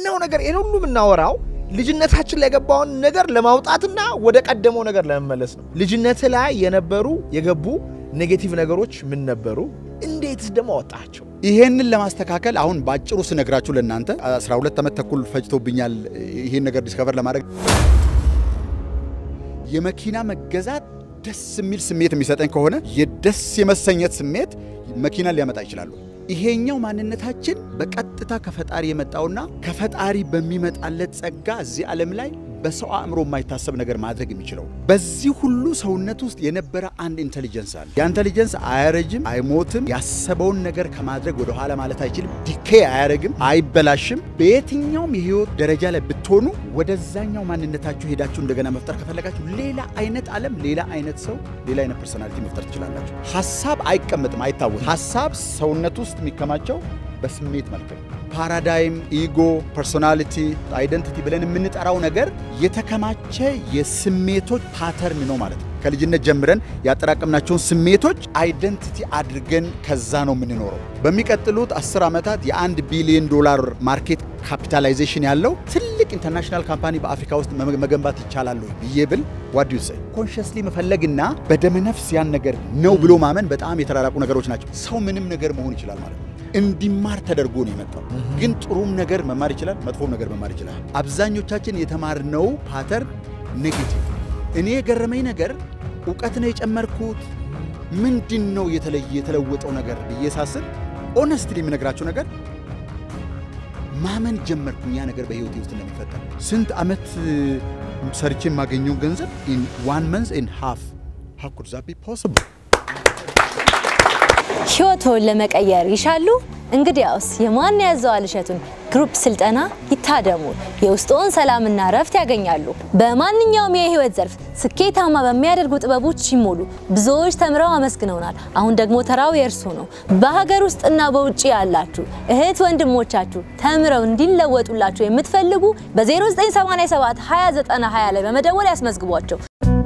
ዋናው ነገር ይህን ሁሉ የምናወራው ልጅነታችን ላይ የገባውን ነገር ለማውጣትና ወደ ቀደመው ነገር ለመመለስ ነው። ልጅነት ላይ የነበሩ የገቡ ኔጌቲቭ ነገሮች ምን ነበሩ? እንዴትስ ደግሞ አወጣቸው? ይሄንን ለማስተካከል አሁን በአጭሩ ስነግራችሁ ለእናንተ 12 ዓመት ተኩል ፈጅቶብኛል ይሄን ነገር ዲስከቨር ለማድረግ። የመኪና መገዛት ደስ የሚል ስሜት የሚሰጠኝ ከሆነ የደስ የመሰኘት ስሜት መኪናን ሊያመጣ ይችላሉ። ይሄኛው ማንነታችን በቀጥታ ከፈጣሪ የመጣውና ከፈጣሪ በሚመጣለት ጸጋ እዚህ ዓለም ላይ በሰው አእምሮ የማይታሰብ ነገር ማድረግ የሚችለው በዚህ ሁሉ ሰውነት ውስጥ የነበረ አንድ ኢንቴሊጀንስ አለ። ያ ኢንቴሊጀንስ አያረጅም፣ አይሞትም። ያሰበውን ነገር ከማድረግ ወደ ኋላ ማለት አይችልም። ዲኬ አያረግም፣ አይበላሽም። በየትኛውም የህይወት ደረጃ ላይ ብትሆኑ ወደዛኛው ማንነታችሁ ሄዳችሁ እንደገና መፍጠር ከፈለጋችሁ ሌላ አይነት ዓለም፣ ሌላ አይነት ሰው፣ ሌላ አይነት ፐርሶናሊቲ መፍጠር ትችላላችሁ። ሀሳብ አይቀመጥም፣ አይታወቅም። ሀሳብ ሰውነት ውስጥ የሚከማቸው በስሜት መልክ ነው። ፓራዳይም፣ ኢጎ፣ ፐርሶናሊቲ፣ አይደንቲቲ ብለን የምንጠራው ነገር የተከማቸ የስሜቶች ፓተርን ነው ማለት ነው። ከልጅነት ጀምረን ያጠራቀምናቸውን ስሜቶች አይደንቲቲ አድርገን ከዛ ነው የምንኖረው። በሚቀጥሉት አስር ዓመታት የአንድ ቢሊዮን ዶላር ማርኬት ካፒታላይዜሽን ያለው ትልቅ ኢንተርናሽናል ካምፓኒ በአፍሪካ ውስጥ መገንባት ይቻላል ብዬ ብል ዋድ ዩ ሰይ ኮንሽስሊ መፈለግና በደመነፍስ ያን ነገር ነው ብሎ ማመን በጣም የተራራቁ ነገሮች ናቸው። ሰው ምንም ነገር መሆን ይችላል ማለት ነው። እንዲማር ተደርጎ ነው የመጣው። ግን ጥሩም ነገር መማር ይችላል፣ መጥፎም ነገር መማር ይችላል። አብዛኞቻችን የተማርነው ፓተርን ኔጌቲቭ። እኔ የገረመኝ ነገር እውቀት ነው የጨመርኩት ምንድን ነው የተለየ የተለወጠው ነገር ብዬ ሳስብ ኦነስትሊ የምነግራቸው ነገር ማመን ጀመርኩኝ ያ ነገር በህይወቴ ውስጥ እንደሚፈጠር። ስንት ዓመት ሰርቼ የማገኘው ገንዘብ ኢን ዋን መንዝ ኢን ሃፍ ሃው ኩድ ዛት ቢ ፖሲብል? ሕይወቶን ለመቀየር ይሻሉ? እንግዲያውስ የማን ያዘዋል እሸቱን ግሩፕ ስልጠና ይታደሙ። የውስጥዎን ሰላምና እረፍት ያገኛሉ። በማንኛውም የህይወት ዘርፍ ስኬታማ በሚያደርጉ ጥበቦች ይሞሉ። ብዙዎች ተምረው አመስግነውናል። አሁን ደግሞ ተራው የእርሱ ነው። በሀገር ውስጥና በውጭ ያላችሁ እህት ወንድሞቻችሁ ተምረው እንዲለወጡላችሁ የምትፈልጉ በ0987 2090 ላይ በመደወል ያስመዝግቧቸው።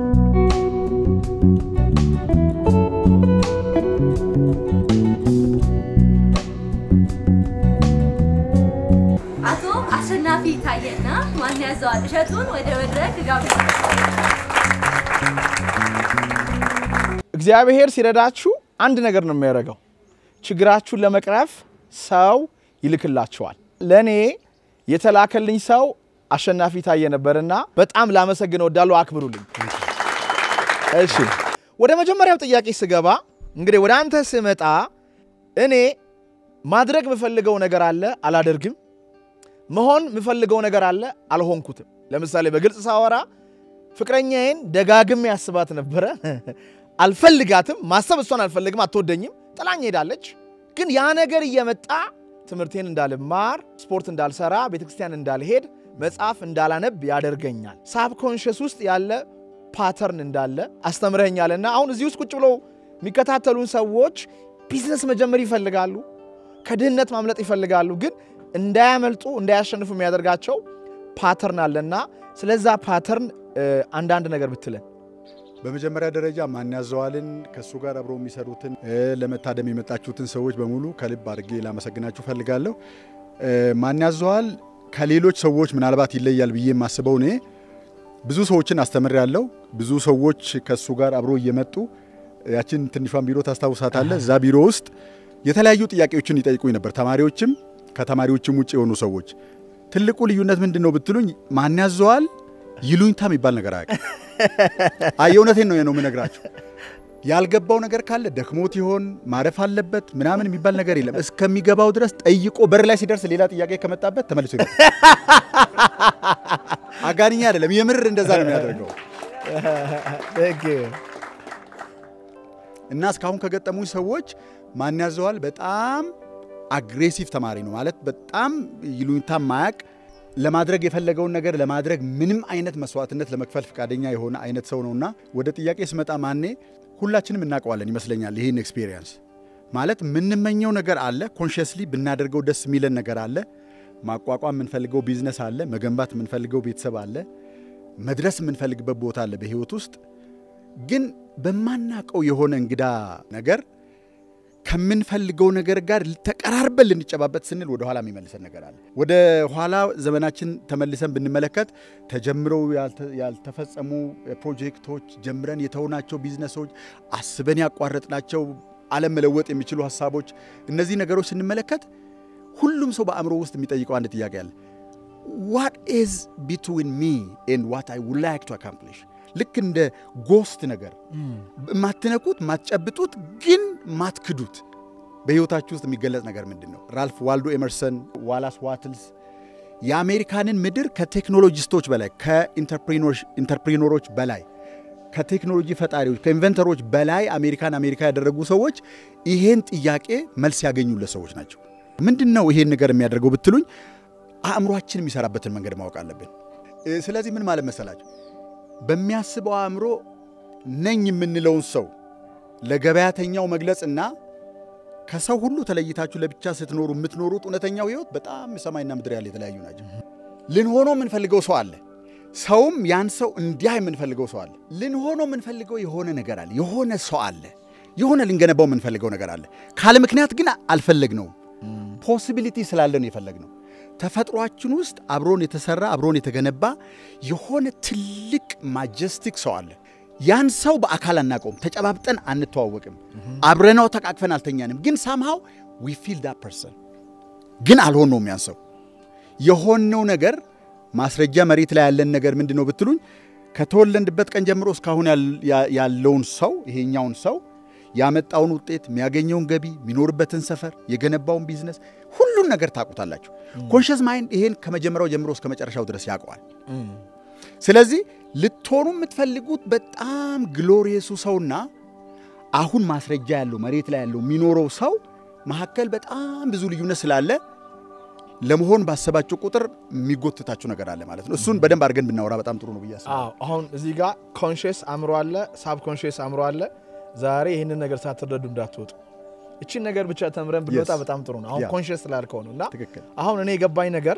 አቶ አሸናፊ ታየና ማን ያዘዋል እሸቱን ወደ መድረክ ጋብዙ። እግዚአብሔር ሲረዳችሁ አንድ ነገር ነው የሚያደርገው። ችግራችሁን ለመቅረፍ ሰው ይልክላችኋል። ለእኔ የተላከልኝ ሰው አሸናፊ ታየ ነበርና በጣም ላመሰግነው እወዳለሁ። አክብሩልኝ። እሺ፣ ወደ መጀመሪያው ጥያቄ ስገባ እንግዲህ ወደ አንተ ስመጣ እኔ ማድረግ የምፈልገው ነገር አለ፣ አላደርግም። መሆን የምፈልገው ነገር አለ፣ አልሆንኩትም። ለምሳሌ በግልጽ ሳወራ ፍቅረኛዬን ደጋግሜ ያስባት ነበረ አልፈልጋትም። ማሰብ እሷን አልፈልግም፣ አትወደኝም፣ ጥላኝ ሄዳለች። ግን ያ ነገር እየመጣ ትምህርቴን እንዳልማር፣ ስፖርት እንዳልሰራ፣ ቤተክርስቲያን እንዳልሄድ፣ መጽሐፍ እንዳላነብ ያደርገኛል። ሳብኮንሽስ ውስጥ ያለ ፓተርን እንዳለ አስተምረኛልና አሁን እዚህ ውስጥ ቁጭ ብለው የሚከታተሉን ሰዎች ቢዝነስ መጀመር ይፈልጋሉ፣ ከድህነት ማምለጥ ይፈልጋሉ። ግን እንዳያመልጡ እንዳያሸንፉ የሚያደርጋቸው ፓተርን አለና ስለዛ ፓተርን አንዳንድ ነገር ብትለን በመጀመሪያ ደረጃ ማን ያዘዋልን ከእሱ ጋር አብረው የሚሰሩትን ለመታደም የመጣችሁትን ሰዎች በሙሉ ከልብ አድርጌ ላመሰግናችሁ ፈልጋለሁ። ማን ያዘዋል ከሌሎች ሰዎች ምናልባት ይለያል ብዬ የማስበው እኔ ብዙ ሰዎችን አስተምር ያለው ብዙ ሰዎች ከእሱ ጋር አብሮ እየመጡ ያችን ትንሿን ቢሮ ታስታውሳታለህ? እዛ ቢሮ ውስጥ የተለያዩ ጥያቄዎችን ይጠይቁኝ ነበር። ተማሪዎችም ከተማሪዎችም ውጭ የሆኑ ሰዎች። ትልቁ ልዩነት ምንድን ነው ብትሉኝ ማን ያዘዋል ይሉኝታ የሚባል ነገር አያውቅም። አይ የእውነቴን ነው ነው የምነግራችሁ። ያልገባው ነገር ካለ ደክሞት ይሆን ማረፍ አለበት ምናምን የሚባል ነገር የለም። እስከሚገባው ድረስ ጠይቆ በር ላይ ሲደርስ ሌላ ጥያቄ ከመጣበት ተመልሶ ይገባል። አጋንኛ አይደለም፣ የምር እንደዛ ነው የሚያደርገው። እና እስካሁን ከገጠሙኝ ሰዎች ማን ያዘዋል በጣም አግሬሲቭ ተማሪ ነው ማለት በጣም ይሉኝታ ማያቅ ለማድረግ የፈለገውን ነገር ለማድረግ ምንም አይነት መስዋዕትነት ለመክፈል ፈቃደኛ የሆነ አይነት ሰው ነውና ወደ ጥያቄ ስመጣ ማኔ ሁላችንም እናውቀዋለን ይመስለኛል። ይህን ኤክስፔሪየንስ ማለት የምንመኘው ነገር አለ፣ ኮንሽስሊ ብናደርገው ደስ የሚለን ነገር አለ፣ ማቋቋም የምንፈልገው ቢዝነስ አለ፣ መገንባት የምንፈልገው ቤተሰብ አለ፣ መድረስ የምንፈልግበት ቦታ አለ በህይወት ውስጥ ግን በማናቀው የሆነ እንግዳ ነገር ከምንፈልገው ነገር ጋር ተቀራርበን ልንጨባበት ስንል ወደ ኋላ የሚመልሰን ነገር አለ። ወደ ኋላ ዘመናችን ተመልሰን ብንመለከት ተጀምረው ያልተ- ያልተፈጸሙ ፕሮጀክቶች፣ ጀምረን የተውናቸው ቢዝነሶች፣ አስበን ያቋረጥናቸው ዓለም መለወጥ የሚችሉ ሀሳቦች፣ እነዚህ ነገሮች ስንመለከት ሁሉም ሰው በአእምሮ ውስጥ የሚጠይቀው አንድ ጥያቄ አለ። ዋት ኢዝ ቢትዊን ሚ ኤንድ ዋት አይ ውድ ላይክ ቱ አካምፕሊሽ ልክ እንደ ጎስት ነገር ማትነኩት ማትጨብጡት ግን ማትክዱት በሕይወታችሁ ውስጥ የሚገለጽ ነገር ምንድን ነው? ራልፍ ዋልዶ ኤመርሰን፣ ዋላስ ዋትልስ የአሜሪካንን ምድር ከቴክኖሎጂስቶች በላይ ከኢንተርፕሪኖሮች በላይ ከቴክኖሎጂ ፈጣሪዎች ከኢንቨንተሮች በላይ አሜሪካን አሜሪካ ያደረጉ ሰዎች ይሄን ጥያቄ መልስ ያገኙለት ሰዎች ናቸው። ምንድን ነው ይሄን ነገር የሚያደርገው ብትሉኝ አእምሯችን የሚሰራበትን መንገድ ማወቅ አለብን። እ፣ ስለዚህ ምን ማለት መሰላችሁ በሚያስበው አእምሮ ነኝ የምንለውን ሰው ለገበያተኛው መግለጽና ከሰው ሁሉ ተለይታችሁ ለብቻ ስትኖሩ የምትኖሩት እውነተኛው ህይወት በጣም ሰማይና ምድር ያለ የተለያዩ ናቸው። ልንሆነው የምንፈልገው ሰው አለ። ሰውም ያን ሰው እንዲያ የምንፈልገው ሰው አለ። ልንሆነው የምንፈልገው የሆነ ነገር አለ። የሆነ ሰው አለ። የሆነ ልንገነባው የምንፈልገው ነገር አለ። ካለ ምክንያት ግን አልፈለግነውም። ፖሲቢሊቲ ስላለ ነው የፈለግነው። ተፈጥሯችን ውስጥ አብሮን የተሰራ አብሮን የተገነባ የሆነ ትልቅ ማጀስቲክ ሰው አለ። ያን ሰው በአካል አናውቀውም፣ ተጨባብጠን አንተዋወቅም፣ አብረናው ተቃቅፈን አልተኛንም። ግን ሳምሃው ዊ ፊል ዳት ፐርሰን ግን አልሆነውም። ያን ሰው የሆነው ነገር ማስረጃ መሬት ላይ ያለን ነገር ምንድን ነው ብትሉኝ ከተወለድበት ቀን ጀምሮ እስካሁን ያል- ያ- ያለውን ሰው ይሄኛውን ሰው ያመጣውን ውጤት የሚያገኘውን ገቢ የሚኖርበትን ሰፈር የገነባውን ቢዝነስ ሁሉን ነገር ታውቁታላችሁ። ኮንሽስ ማይንድ ይሄን ከመጀመሪያው ጀምሮ እስከ መጨረሻው ድረስ ያውቀዋል። ስለዚህ ልትሆኑ የምትፈልጉት በጣም ግሎሪየሱ ሰውና አሁን ማስረጃ ያለው መሬት ላይ ያለው የሚኖረው ሰው መካከል በጣም ብዙ ልዩነት ስላለ ለመሆን ባሰባችሁ ቁጥር የሚጎትታችሁ ነገር አለ ማለት ነው። እሱን በደንብ አድርገን ብናወራ በጣም ጥሩ ነው ብዬ አስባለሁ። አዎ አሁን እዚህ ጋር ኮንሽስ አእምሮ አለ፣ ሳብ ኮንሽስ አእምሮ አለ። ዛሬ ይህንን ነገር ሳትረዱ እንዳትወጡ። እቺን ነገር ብቻ ተምረን ብንወጣ Yes. በጣም ጥሩ ነው። አሁን Yeah. ኮንሽስ ስላልከው ነው እና ትክክል። አሁን እኔ የገባኝ ነገር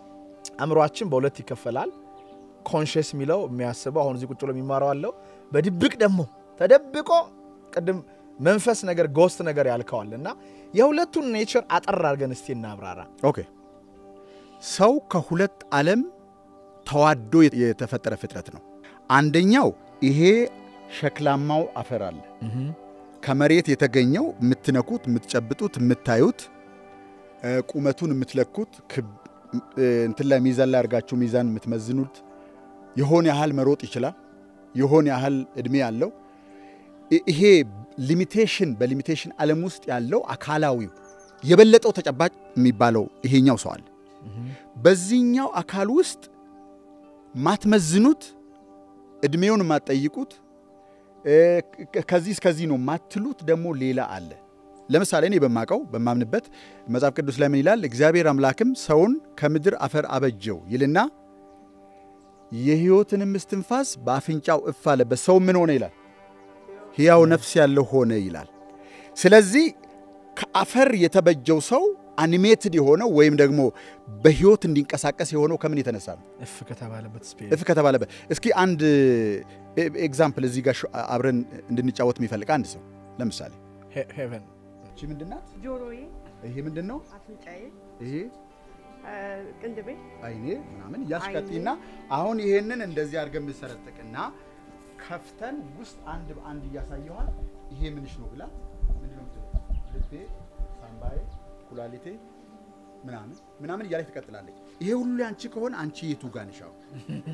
አእምሯችን በሁለት ይከፈላል። ኮንሽስ የሚለው የሚያስበው አሁን እዚህ ቁጭ ብሎ የሚማረው አለው። በድብቅ ደግሞ ተደብቆ ቅድም መንፈስ ነገር ጎስት ነገር ያልከዋል እና የሁለቱን ኔቸር አጠር አድርገን እስቲ እናብራራ። ኦኬ ሰው ከሁለት ዓለም ተዋዶ የተፈጠረ ፍጥረት ነው። አንደኛው ይሄ ሸክላማው አፈር አለ ከመሬት የተገኘው የምትነኩት፣ የምትጨብጡት፣ የምታዩት እ፣ ቁመቱን የምትለኩት ክብ- እ፣ እንትን ላይ ሚዛን ላይ አድርጋችሁ ሚዛን የምትመዝኑት የሆነ ያህል መሮጥ ይችላል። የሆነ ያህል እድሜ ያለው ይ- ይሄ ሊሚቴሽን በሊሚቴሽን ዓለም ውስጥ ያለው አካላዊው የበለጠው ተጨባጭ የሚባለው ይሄኛው ሰው አለ። በዚህኛው አካል ውስጥ ማትመዝኑት እድሜውን የማትጠይቁት እ፣ ከ- ከዚህ እስከዚህ ነው ማትሉት ደግሞ ሌላ አለ። ለምሳሌ እኔ በማቀው በማምንበት መጽሐፍ ቅዱስ ላይ ምን ይላል? እግዚአብሔር አምላክም ሰውን ከምድር አፈር አበጀው ይልና የሕይወትንም እስትንፋስ በአፍንጫው እፍ አለበት፣ ሰው ምን ሆነ ይላል? ሕያው ነፍስ ያለው ሆነ ይላል። ስለዚህ ከአፈር የተበጀው ሰው አኒሜትድ የሆነው ወይም ደግሞ በሕይወት እንዲንቀሳቀስ የሆነው ከምን የተነሳ ነው? እፍ ከተባለበት ስፔስ እፍ ከተባለበት። እስኪ አንድ ኤግዛምፕል እዚህ ጋር ሾ- አብረን እንድንጫወት የሚፈልግ አንድ ሰው ለምሳሌ ሄቨን እቺ ምንድን ናት? ጆሮዬ፣ ይሄ ምንድን ነው? አፍንጫዬ፣ ይሄ አ፣ ቅንድቤ፣ አይኔ ምናምን እያስቀጥና አሁን ይሄንን እንደዚህ አድርገን ብንሰረጥቅና ከፍተን ውስጥ አንድ በአንድ እያሳየኋል ይሄ ምንሽ ነው ብላ ምንድን ነው የምትለው? ልቤ፣ ሳምባዬ፣ ኩላሊቴ ምናምን ምናምን እያለች ትቀጥላለች። ይሄ ሁሉ አንቺ ከሆነ አንቺ የቱ ጋር ነሽ? አሁን?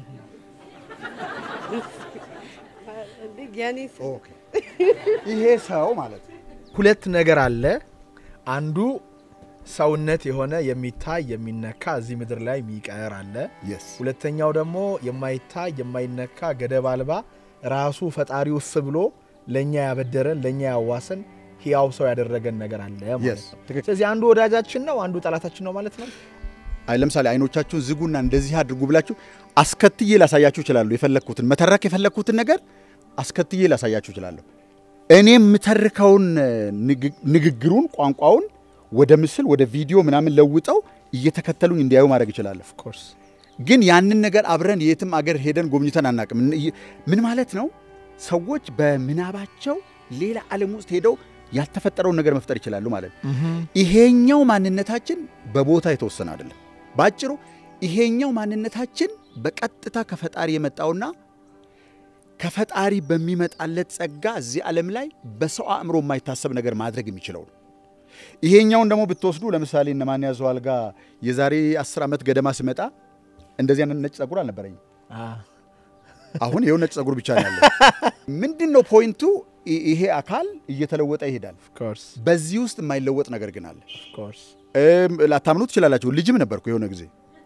አ፣ እንዴ የኔ ስ- ኦኬ ይሄ ሰው ማለት ነው። ሁለት ነገር አለ። አንዱ ሰውነት የሆነ የሚታይ የሚነካ እዚህ ምድር ላይ የሚቀር አለ። የስ ሁለተኛው ደግሞ የማይታይ የማይነካ ገደብ አልባ ራሱ ፈጣሪው እፍ ብሎ ለእኛ ያበደረን ለእኛ ያዋሰን ሕያው ሰው ያደረገን ነገር አለ ማለት Yes, ነው። ትክክል። ስለዚህ አንዱ ወዳጃችን ነው፣ አንዱ ጠላታችን ነው ማለት ነው። አይ ለምሳሌ አይኖቻችሁን ዝጉና እንደዚህ አድርጉ ብላችሁ አስከትዬ ላሳያችሁ እችላለሁ። የፈለግኩትን መተረክ የፈለግኩትን ነገር አስከትዬ ላሳያችሁ እችላለሁ። እኔ የምተርከውን ንግ- ንግግሩን ቋንቋውን ወደ ምስል ወደ ቪዲዮ ምናምን ለውጠው እየተከተሉኝ እንዲያዩ ማድረግ እችላለሁ። ኮርስ ግን ያንን ነገር አብረን የትም አገር ሄደን ጎብኝተን አናቅም። ምን ማለት ነው? ሰዎች በምናባቸው ሌላ ዓለም ውስጥ ሄደው ያልተፈጠረውን ነገር መፍጠር ይችላሉ ማለት ነው። ይሄኛው ማንነታችን በቦታ የተወሰነ አይደለም። በአጭሩ ይሄኛው ማንነታችን በቀጥታ ከፈጣሪ የመጣውና ከፈጣሪ በሚመጣለት ጸጋ እዚህ ዓለም ላይ በሰው አእምሮ የማይታሰብ ነገር ማድረግ የሚችለው ነው። ይሄኛውን ደግሞ ብትወስዱ ለምሳሌ እነ ማን ያዘዋል ጋር የዛሬ አስር ዓመት ገደማ ስመጣ እንደዚህ አይነት ነጭ ጸጉር አልነበረኝም። አሁን ይኸው ነጭ ጸጉር ብቻ ነው ያለው። ምንድን ነው ፖይንቱ? ይ- ይሄ አካል እየተለወጠ ይሄዳል። ኮርስ በዚህ ውስጥ የማይለወጥ ነገር ግን አለ። ኮርስ እም፣ ላታምኑ ትችላላችሁ። ልጅም ነበርኩ የሆነ ጊዜ።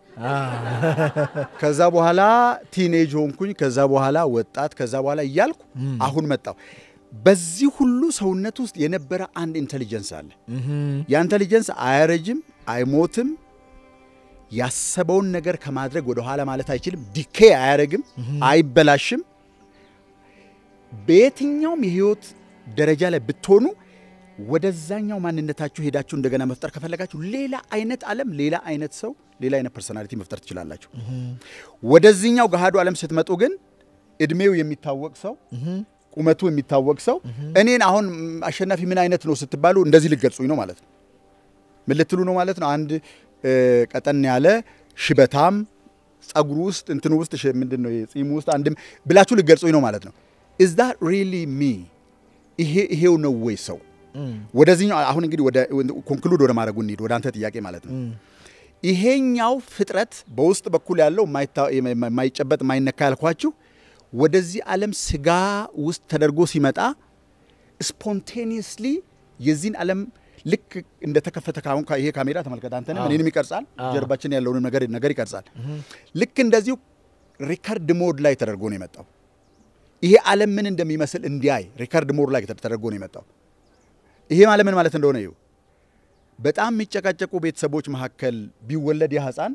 ከዛ በኋላ ቲኔጅ ሆንኩኝ። ከዛ በኋላ ወጣት፣ ከዛ በኋላ እያልኩ አሁን መጣሁ። በዚህ ሁሉ ሰውነት ውስጥ የነበረ አንድ ኢንቴሊጀንስ አለ። ያ ኢንቴሊጀንስ አያረጅም፣ አይሞትም። ያሰበውን ነገር ከማድረግ ወደ ኋላ ማለት አይችልም። ዲኬ አያረግም፣ አይበላሽም። በየትኛውም የህይወት ደረጃ ላይ ብትሆኑ ወደዛኛው ማንነታችሁ ሄዳችሁ እንደገና መፍጠር ከፈለጋችሁ ሌላ አይነት ዓለም፣ ሌላ አይነት ሰው፣ ሌላ አይነት ፐርሶናሊቲ መፍጠር ትችላላችሁ። ወደዚህኛው ገሃዱ ዓለም ስትመጡ ግን እድሜው የሚታወቅ ሰው፣ ቁመቱ የሚታወቅ ሰው እኔን አሁን ም፣ አሸናፊ ምን አይነት ነው ስትባሉ እንደዚህ ልገልጹኝ ነው ማለት ነው። ምን ልትሉ ነው ማለት ነው? አንድ እ፣ ቀጠን ያለ ሽበታም ጸጉሩ ውስጥ እንትኑ ውስጥ ሽ- ምንድን ነው ጺሙ ውስጥ አንድም ብላችሁ ልገልጹኝ ነው ማለት ነው። ኢዝ ዳት ሪሊ ሚ? ይሄ ይሄው ነው ወይ ሰው? ወደዚህኛው አሁን እንግዲህ ወደ ኮንክሉድ ወደ ማድረጉ እንሂድ፣ ወደ አንተ ጥያቄ ማለት ነው። ይሄኛው ፍጥረት በውስጥ በኩል ያለው የማይታ- የማይጨበጥ የማይነካ ያልኳችሁ ወደዚህ ዓለም ስጋ ውስጥ ተደርጎ ሲመጣ ስፖንቴኒየስሊ የዚህን ዓለም ልክ እንደተከፈተ ካሁን ይሄ ካሜራ ተመልከት፣ አንተንም እኔንም ይቀርጻል፣ ጀርባችን ያለውን ነገር ነገር ይቀርጻል። ልክ እንደዚሁ ሪከርድ ሞድ ላይ ተደርጎ ነው የመጣው። ይሄ ዓለም ምን እንደሚመስል እንዲያይ ሪከርድ ሞድ ላይ ተደርጎ ነው የመጣው። ይሄ ማለት ምን ማለት እንደሆነ ይኸው በጣም የሚጨቃጨቁ ቤተሰቦች መካከል ቢወለድ ያ ሕፃን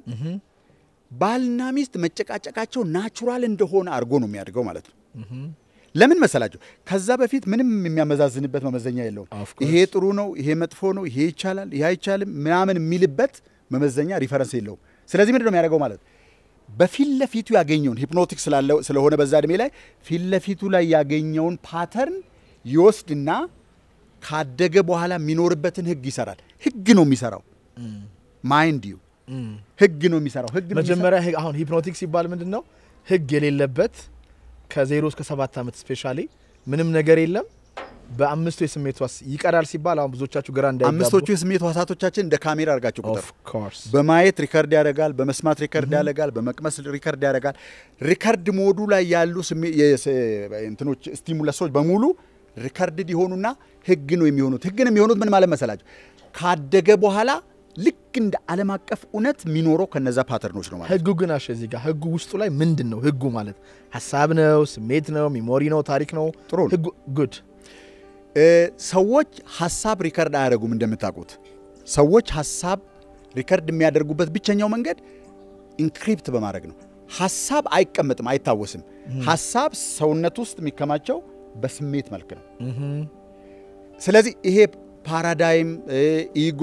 ባልና ሚስት መጨቃጨቃቸው ናቹራል እንደሆነ አድርጎ ነው የሚያድገው ማለት ነው። ለምን መሰላቸው? ከዛ በፊት ምንም የሚያመዛዝንበት መመዘኛ የለውም። Of course. ይሄ ጥሩ ነው፣ ይሄ መጥፎ ነው፣ ይሄ ይቻላል፣ ይሄ አይቻልም ምናምን የሚልበት መመዘኛ ሪፈረንስ የለውም። ስለዚህ ምንድን ነው የሚያደርገው ማለት በፊት ለፊቱ ያገኘውን ሂፕኖቲክ ስላለው ስለሆነ በዛ እድሜ ላይ ፊት ለፊቱ ላይ ያገኘውን ፓተርን ይወስድና ካደገ በኋላ የሚኖርበትን ህግ ይሰራል። ህግ ነው የሚሰራው። ማይንድ ዩ ህግ ነው የሚሰራው። ህግ ነው የሚሰራው። መጀመሪያ ህግ- አሁን ሂፕኖቲክ ሲባል ምንድን ነው? ህግ የሌለበት ከዜሮ እስከ ሰባት ዓመት ስፔሻሊ ምንም ነገር የለም። በአምስቱ የስሜት ዋስ ይቀራል ሲባል አሁን ብዙዎቻችሁ ግራ እንዳይጋቡ አምስቶቹ የስሜት ህዋሳቶቻችን እንደ ካሜራ አድርጋቸው ቁጥር ኦፍ ኮርስ በማየት ሪከርድ ያደርጋል፣ በመስማት ሪከርድ ያደርጋል፣ በመቅመስ ሪከርድ ያደርጋል። ሪከርድ ሞዱ ላይ ያሉ ስሜ- የስ- እንትኖች ስቲሙለሶች በሙሉ ሪከርድድ የሆኑና ህግ ነው የሚሆኑት። ህግ ነው የሚሆኑት ምን ማለት መሰላቸው? ካደገ በኋላ ልክ እንደ ዓለም አቀፍ እውነት የሚኖረው ከነዛ ፓተርኖች ነው ማለት ነው። ህጉ ግን አሸ እዚህ ጋር ህጉ ውስጡ ላይ ምንድን ነው ህጉ ማለት ሀሳብ ነው፣ ስሜት ነው፣ ሚሞሪ ነው፣ ታሪክ ነው። ጥሩ ነው። ህጉ ጉድ እ፣ ሰዎች ሀሳብ ሪከርድ አያደርጉም። እንደምታውቁት ሰዎች ሀሳብ ሪከርድ የሚያደርጉበት ብቸኛው መንገድ ኢንክሪፕት በማድረግ ነው። ሀሳብ አይቀመጥም፣ አይታወስም። ሀሳብ ሰውነት ውስጥ የሚከማቸው በስሜት መልክ ነው። ስለዚህ ይሄ ፓራዳይም፣ ኢጎ፣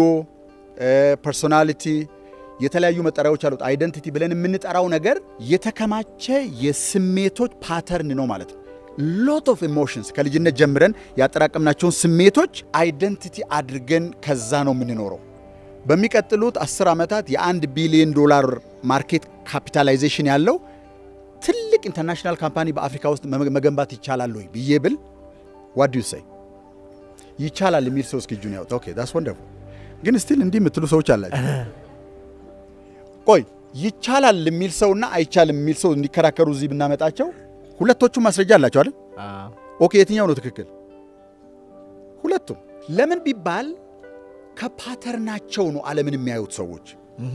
ፐርሶናሊቲ የተለያዩ መጠሪያዎች አሉት። አይደንቲቲ ብለን የምንጠራው ነገር የተከማቸ የስሜቶች ፓተርን ነው ማለት ነው። ሎት ኦፍ ኢሞሽንስ ከልጅነት ጀምረን ያጠራቀምናቸውን ስሜቶች አይደንቲቲ አድርገን ከዛ ነው የምንኖረው። በሚቀጥሉት አስር ዓመታት የአንድ ቢሊዮን ዶላር ማርኬት ካፒታላይዜሽን ያለው ትልቅ ኢንተርናሽናል ካምፓኒ በአፍሪካ ውስጥ መ- መገንባት ይቻላል ወይ ብዬ ብል ዋት ዱ ዩ ሴይ ይቻላል የሚል ሰው እስኪ እጁን ያወጣ። ኦኬ ዳስ ወንደርፉል። ግን ስቲል እንዲህ የምትሉ ሰዎች አላቸው። ቆይ ይቻላል የሚል ሰውና አይቻልም የሚል ሰው እንዲከራከሩ እዚህ ብናመጣቸው ሁለቶቹም ማስረጃ አላቸው አይደል? ኦኬ የትኛው ነው ትክክል? ሁለቱም። ለምን ቢባል ከፓተርናቸው ነው ዓለምን የሚያዩት ሰዎች።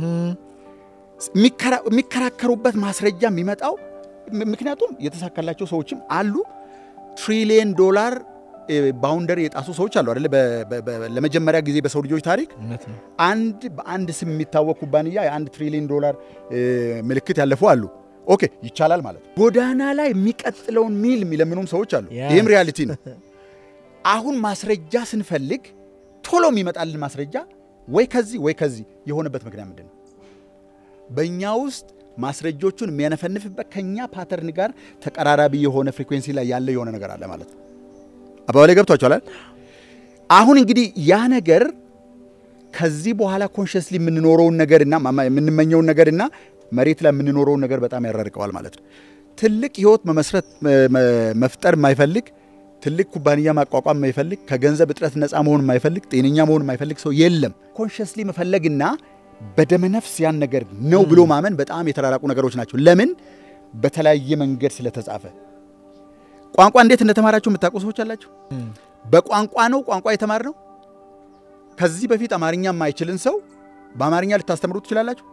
የሚከራ- የሚከራከሩበት ማስረጃ የሚመጣው ም- ምክንያቱም የተሳካላቸው ሰዎችም አሉ። ትሪሊየን ዶላር ባውንደሪ የጣሱ ሰዎች አሉ አይደለ? በ- በ- በ- ለመጀመሪያ ጊዜ በሰው ልጆች ታሪክ እውነት ነው። አንድ በአንድ ስም የሚታወቅ ኩባንያ የአንድ ትሪሊዮን ዶላር እ፣ ምልክት ያለፉ አሉ። ኦኬ ይቻላል ማለት ነው። ጎዳና ላይ የሚቀጥለውን ሚል የሚለምኑም ሰዎች አሉ። Yes. ይህም ሪያሊቲ ነው። አሁን ማስረጃ ስንፈልግ ቶሎ የሚመጣልን ማስረጃ ወይ ከዚህ ወይ ከዚህ የሆነበት ምክንያት ምንድን ነው? በእኛ ውስጥ ማስረጆቹን የሚያነፈንፍበት ከኛ ፓተርን ጋር ተቀራራቢ የሆነ ፍሪኩዌንሲ ላይ ያለ የሆነ ነገር አለ ማለት ነው። አባባሌ ገብቷችኋል? አሁን እንግዲህ ያ ነገር ከዚህ በኋላ ኮንሽስሊ የምንኖረውን ነገርና ማማ- የምንመኘውን ነገርና መሬት ላይ የምንኖረውን ነገር በጣም ያራርቀዋል ማለት ነው። ትልቅ ህይወት መመስረት መ- መ- መፍጠር የማይፈልግ ትልቅ ኩባንያ ማቋቋም የማይፈልግ ከገንዘብ እጥረት ነፃ መሆን የማይፈልግ ጤነኛ መሆን የማይፈልግ ሰው የለም። ኮንሽስሊ መፈለግና በደመነፍስ ያን ነገር ነው ብሎ ማመን በጣም የተራራቁ ነገሮች ናቸው። ለምን? በተለያየ መንገድ ስለተጻፈ። ቋንቋ እንዴት እንደተማራችሁ የምታውቁ ሰዎች አላችሁ? በቋንቋ ነው ቋንቋ የተማር ነው። ከዚህ በፊት አማርኛ የማይችልን ሰው በአማርኛ ልታስተምሩ ትችላላችሁ?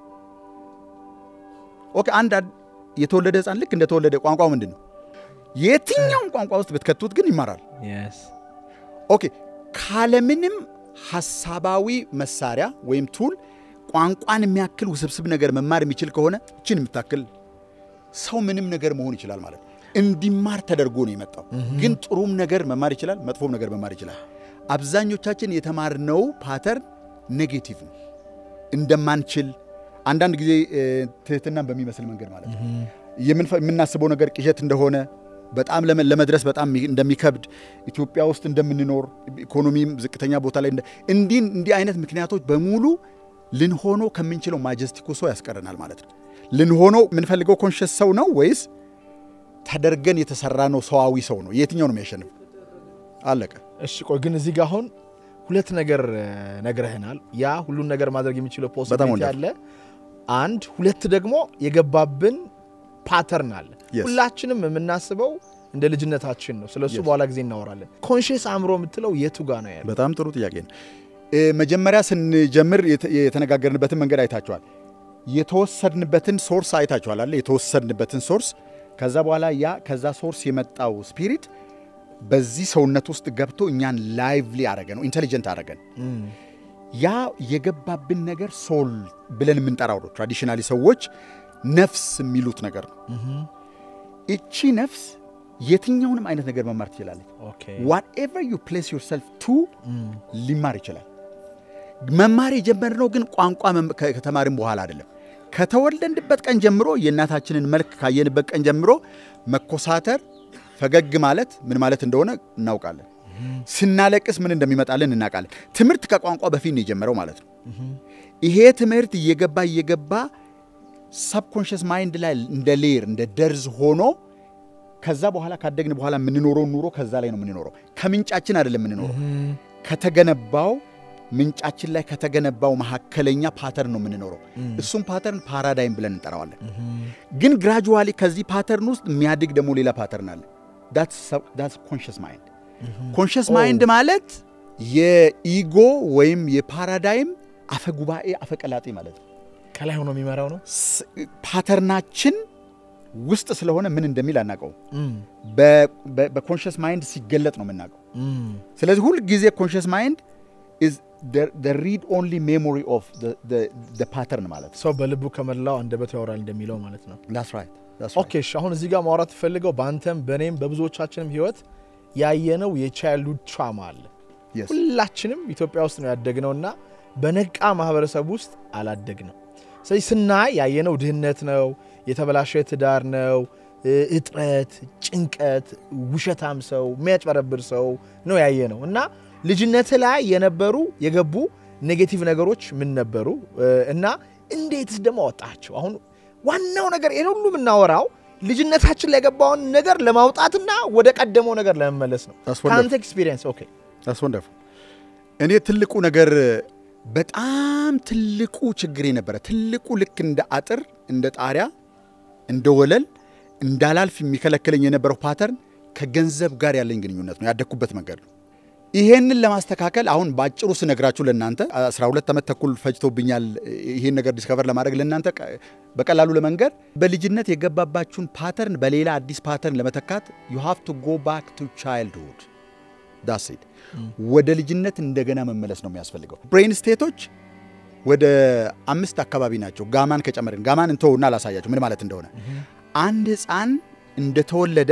ኦኬ። አንድ አድ- የተወለደ ህፃን ልክ እንደተወለደ ቋንቋው ምንድን ነው? የትኛውም ቋንቋ ውስጥ ብትከቱት ግን ይማራል። ኦኬ። ካለምንም ሀሳባዊ መሳሪያ ወይም ቱል ቋንቋን የሚያክል ውስብስብ ነገር መማር የሚችል ከሆነ እችን የምታክል ሰው ምንም ነገር መሆን ይችላል ማለት ነው። እንዲማር ተደርጎ ነው የመጣው። ግን ጥሩም ነገር መማር ይችላል፣ መጥፎም ነገር መማር ይችላል። አብዛኞቻችን የተማርነው ፓተርን ኔጌቲቭ ነው። እንደማንችል አንዳንድ ጊዜ እ፣ ትህትናን በሚመስል መንገድ ማለት ነው የምንፈ- የምናስበው ነገር ቅዠት እንደሆነ በጣም ለመ- ለመድረስ በጣም የሚ- እንደሚከብድ ኢትዮጵያ ውስጥ እንደምንኖር ኢኮኖሚም ዝቅተኛ ቦታ ላይ እንደ- እንዲህ እንዲህ አይነት ምክንያቶች በሙሉ ልንሆኖ ከምንችለው ማጀስቲኩ ሰው ያስቀረናል ማለት ነው። ልንሆኖ የምንፈልገው ኮንሽስ ሰው ነው ወይስ ተደርገን የተሰራ ነው ሰዋዊ ሰው ነው? የትኛው ነው የሚያሸንፍ? አለቀ። እሺ ቆይ ግን እዚህ ጋር አሁን ሁለት ነገር እ፣ ነግረህናል። ያ ሁሉን ነገር ማድረግ የሚችለው በጣም ፖሲቢሊቲ ወንደር። አለ። አንድ ሁለት ደግሞ የገባብን ፓተርን አለ። Yes. ሁላችንም የምናስበው እንደ ልጅነታችን ነው። ስለሱ Yes. በኋላ ጊዜ እናወራለን። ኮንሽስ አእምሮ የምትለው የቱ ጋር ነው ያለው? በጣም ጥሩ ጥያቄ ነው። እ፣ መጀመሪያ ስንጀምር የተ- የተነጋገርንበትን መንገድ አይታችኋል። የተወሰድንበትን ሶርስ አይታችኋል አለ የተወሰድንበትን ሶርስ። ከዛ በኋላ ያ ከዛ ሶርስ የመጣው ስፒሪት በዚህ ሰውነት ውስጥ ገብቶ እኛን ላይቭሊ አረገ ነው ኢንቴሊጀንት አረገን። ያ የገባብን ነገር ሶል ብለን የምንጠራው ነው። ትራዲሽናሊ ሰዎች ነፍስ የሚሉት ነገር ነው። እቺ ነፍስ የትኛውንም አይነት ነገር መማር ትችላለች። ኦኬ ዋትኤቨር ዩ ፕሌስ ዮርሰልፍ ቱ ሊማር ይችላል። መማር የጀመርነው ግን ቋንቋ መም- ከ- ከተማርን በኋላ አይደለም። ከተወለድንበት ቀን ጀምሮ የእናታችንን መልክ ካየንበት ቀን ጀምሮ መኮሳተር፣ ፈገግ ማለት ምን ማለት እንደሆነ እናውቃለን። ስናለቅስ ምን እንደሚመጣልን እናውቃለን። ትምህርት ከቋንቋ በፊት ነው የጀመረው ማለት ነው። ይሄ ትምህርት እየገባ እየገባ ሰብኮንሽስ ማይንድ ላይ እንደ ሌር እንደ ደርዝ ሆኖ ከዛ በኋላ ካደግን በኋላ የምንኖረው ኑሮ ከዛ ላይ ነው የምንኖረው። ከምንጫችን አይደለም የምንኖረው፣ ከተገነባው ምንጫችን ላይ ከተገነባው መካከለኛ ፓተርን ነው የምንኖረው። እሱም ፓተርን ፓራዳይም ብለን እንጠራዋለን። ግን ግራጁዋሊ ከዚህ ፓተርን ውስጥ የሚያድግ ደግሞ ሌላ ፓተርን አለ። ዳትስ ኮንሽስ ማይንድ። ኮንሽስ ማይንድ ማለት የኢጎ ወይም የፓራዳይም አፈጉባኤ አፈቀላጤ ማለት ነው። ከላይ ሆኖ የሚመራው ነው። ስ- ፓተርናችን ውስጥ ስለሆነ ምን እንደሚል አናውቀውም። በኮንሽስ ማይንድ ሲገለጥ ነው የምናውቀው። ስለዚህ ሁል ጊዜ ኮንሽስ ማይንድ ኢዝ ሪድ ኦንሊ ሜሞሪ ኦፍ ፓተርን ማለት ነው። ሰው በልቡ ከመላው አንደበቱ ያወራል እንደሚለው ማለት ነው። That's right. That's ኦኬ እሺ፣ አሁን እዚህ ጋር ማውራት ፈልገው በአንተም በእኔም በብዙዎቻችንም ህይወት ያየነው የቻይልድሁድ ትራማ አለ። Yes. ሁላችንም ኢትዮጵያ ውስጥ ነው ያደግነው እና በነቃ ማህበረሰብ ውስጥ አላደግንም። ስለዚህ ስናይ ያየነው ድህነት ነው፣ የተበላሸ ትዳር ነው፣ እ- እጥረት፣ ጭንቀት፣ ውሸታም ሰው፣ የሚያጭበረብር ሰው ነው ያየነው እና ልጅነት ላይ የነበሩ የገቡ ኔጌቲቭ ነገሮች ምን ነበሩ እ፣ እና እንዴትስ ደግሞ አወጣቸው? አሁን ዋናው ነገር ይህን ሁሉ የምናወራው ልጅነታችን ላይ የገባውን ነገር ለማውጣትና ወደ ቀደመው ነገር ለመመለስ ነው። That's wonderful. ከአንተ ኤክስፒሪየንስ ኦኬ That's wonderful. እኔ ትልቁ ነገር በጣም ትልቁ ችግር የነበረ ትልቁ ልክ እንደ አጥር እንደ ጣሪያ እንደ ወለል እንዳላልፍ የሚከለክለኝ የነበረው ፓተርን ከገንዘብ ጋር ያለኝ ግንኙነት ነው። ያደግኩበት መንገድ ነው። ይሄንን ለማስተካከል አሁን በአጭሩ ስነግራችሁ ለእናንተ 12 ዓመት ተኩል ፈጅቶብኛል ይሄን ነገር ዲስከቨር ለማድረግ ለእናንተ ቀ- በቀላሉ ለመንገር በልጅነት የገባባችሁን ፓተርን በሌላ አዲስ ፓተርን ለመተካት ዩ ሃቭ ቱ ጎ ባክ ቱ ቻይልድሁድ ዳሴት ወደ ልጅነት እንደገና መመለስ ነው የሚያስፈልገው። ብሬን ስቴቶች ወደ አምስት አካባቢ ናቸው። ጋማን ከጨመርን ጋማን እንተውና አላሳያችሁ ምን ማለት እንደሆነ። አንድ ሕፃን እንደተወለደ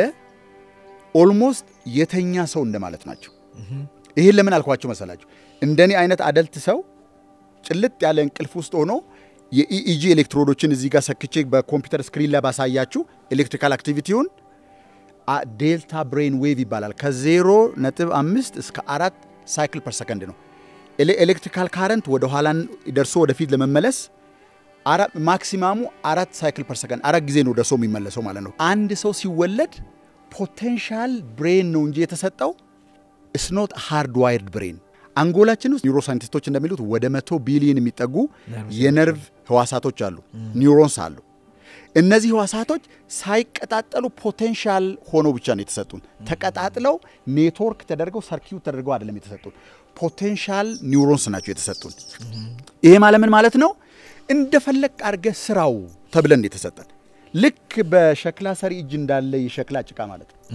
ኦልሞስት የተኛ ሰው እንደማለት ናቸው። ይህን ለምን አልኳችሁ መሰላችሁ? እንደኔ አይነት አደልት ሰው ጭልጥ ያለ እንቅልፍ ውስጥ ሆኖ የኢኢጂ ኤሌክትሮዶችን እዚህ ጋር ሰክቼ በኮምፒውተር ስክሪን ላይ ባሳያችሁ ኤሌክትሪካል አክቲቪቲውን ዴልታ ብሬን ዌቭ ይባላል። ከዜሮ ነጥብ አምስት እስከ አራት ሳይክል ፐር ሰከንድ ነው። ኤሌ- ኤሌክትሪካል ካረንት ወደ ኋላ ደርሶ ወደፊት ለመመለስ አራ- ማክሲማሙ አራት ሳይክል ፐር ሰከንድ አራት ጊዜ ነው ደርሶ የሚመለሰው ማለት ነው። አንድ ሰው ሲወለድ ፖቴንሻል ብሬን ነው እንጂ የተሰጠው ስኖት ሃርድ ዋይርድ ብሬን። አንጎላችን ውስጥ ኒውሮ ሳይንቲስቶች እንደሚሉት ወደ መቶ ቢሊዮን የሚጠጉ የነርቭ ህዋሳቶች አሉ፣ ኒውሮንስ አሉ። እነዚህ ህዋሳቶች ሳይቀጣጠሉ ፖቴንሻል ሆኖ ብቻ ነው የተሰጡን። ተቀጣጥለው ኔትወርክ ተደርገው ሰርኪዩት ተደርገው አይደለም የተሰጡን። ፖቴንሻል ኒውሮንስ ናቸው የተሰጡን። ይሄ ማለት ምን ማለት ነው? እንደፈለግ አድርገህ ስራው ተብለን ነው የተሰጠን። ልክ በሸክላ ሰሪ እጅ እንዳለ የሸክላ ጭቃ ማለት ነው።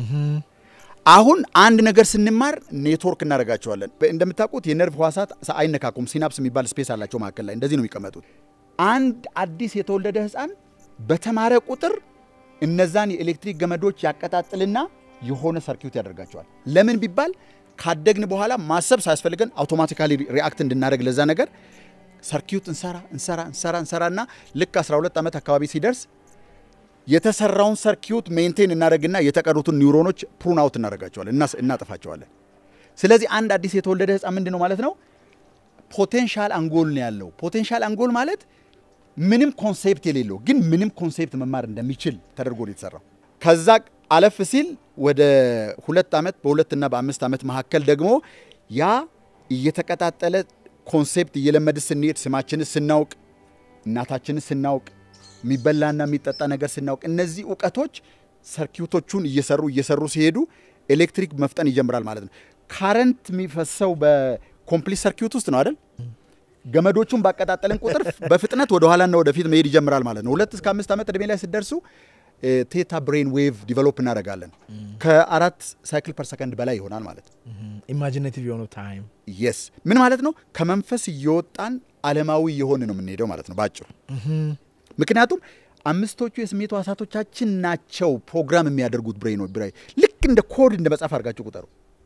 አሁን አንድ ነገር ስንማር ኔትወርክ እናደርጋቸዋለን። በ- እንደምታውቁት የነርቭ ህዋሳት ሰ- አይነካኩም። ሲናፕስ የሚባል ስፔስ አላቸው መካከል ላይ እንደዚህ ነው የሚቀመጡት። አንድ አዲስ የተወለደ ህፃን በተማረ ቁጥር እነዛን የኤሌክትሪክ ገመዶች ያቀጣጥልና የሆነ ሰርኪዩት ያደርጋቸዋል። ለምን ቢባል ካደግን በኋላ ማሰብ ሳያስፈልገን አውቶማቲካሊ ሪአክት እንድናደርግ ለዛ ነገር ሰርኪዩት እንሰራ እንሰራ እንሰራ እንሰራና ልክ 12 ዓመት አካባቢ ሲደርስ የተሰራውን ሰርኪዩት ሜንቴን እናደርግና የተቀሩትን ኒውሮኖች ፕሩን አውት እናደርጋቸዋለን እና እናጠፋቸዋለን። ስለዚህ አንድ አዲስ የተወለደ ህፃን ምንድን ነው ማለት ነው? ፖቴንሻል አንጎል ነው ያለው። ፖቴንሻል አንጎል ማለት ምንም ኮንሴፕት የሌለው ግን ምንም ኮንሴፕት መማር እንደሚችል ተደርጎ ነው የተሰራው። ከዛ አለፍ ሲል ወደ ሁለት ዓመት በሁለትና በአምስት ዓመት መካከል ደግሞ ያ እየተቀጣጠለ ኮንሴፕት እየለመድ ስንሄድ ስማችንን ስናውቅ እናታችንን ስናውቅ የሚበላና የሚጠጣ ነገር ስናውቅ እነዚህ እውቀቶች ሰርኪዩቶቹን እየሰሩ እየሰሩ ሲሄዱ ኤሌክትሪክ መፍጠን ይጀምራል ማለት ነው። ካረንት የሚፈሰው በኮምፕሊት ሰርኪዩት ውስጥ ነው አይደል? ገመዶቹን ባቀጣጠልን ቁጥር በፍጥነት ወደ ኋላና ወደፊት መሄድ ይጀምራል ማለት ነው። ሁለት እስከ አምስት ዓመት ዕድሜ ላይ ስትደርሱ ቴታ ብሬን ዌቭ ዲቨሎፕ እናደርጋለን። ከአራት ሳይክል ፐር ሰከንድ በላይ ይሆናል ማለት ነው። ኢማጂኔቲቭ የሆነው ታይም የስ ምን ማለት ነው? ከመንፈስ እየወጣን ዓለማዊ የሆን ነው የምንሄደው ማለት ነው ባጭሩ። ምክንያቱም አምስቶቹ የስሜት ሕዋሳቶቻችን ናቸው ፕሮግራም የሚያደርጉት ብሬን ብሬን ልክ እንደ ኮድ እንደ መጻፍ አድርጋችሁ ቁጠሩ።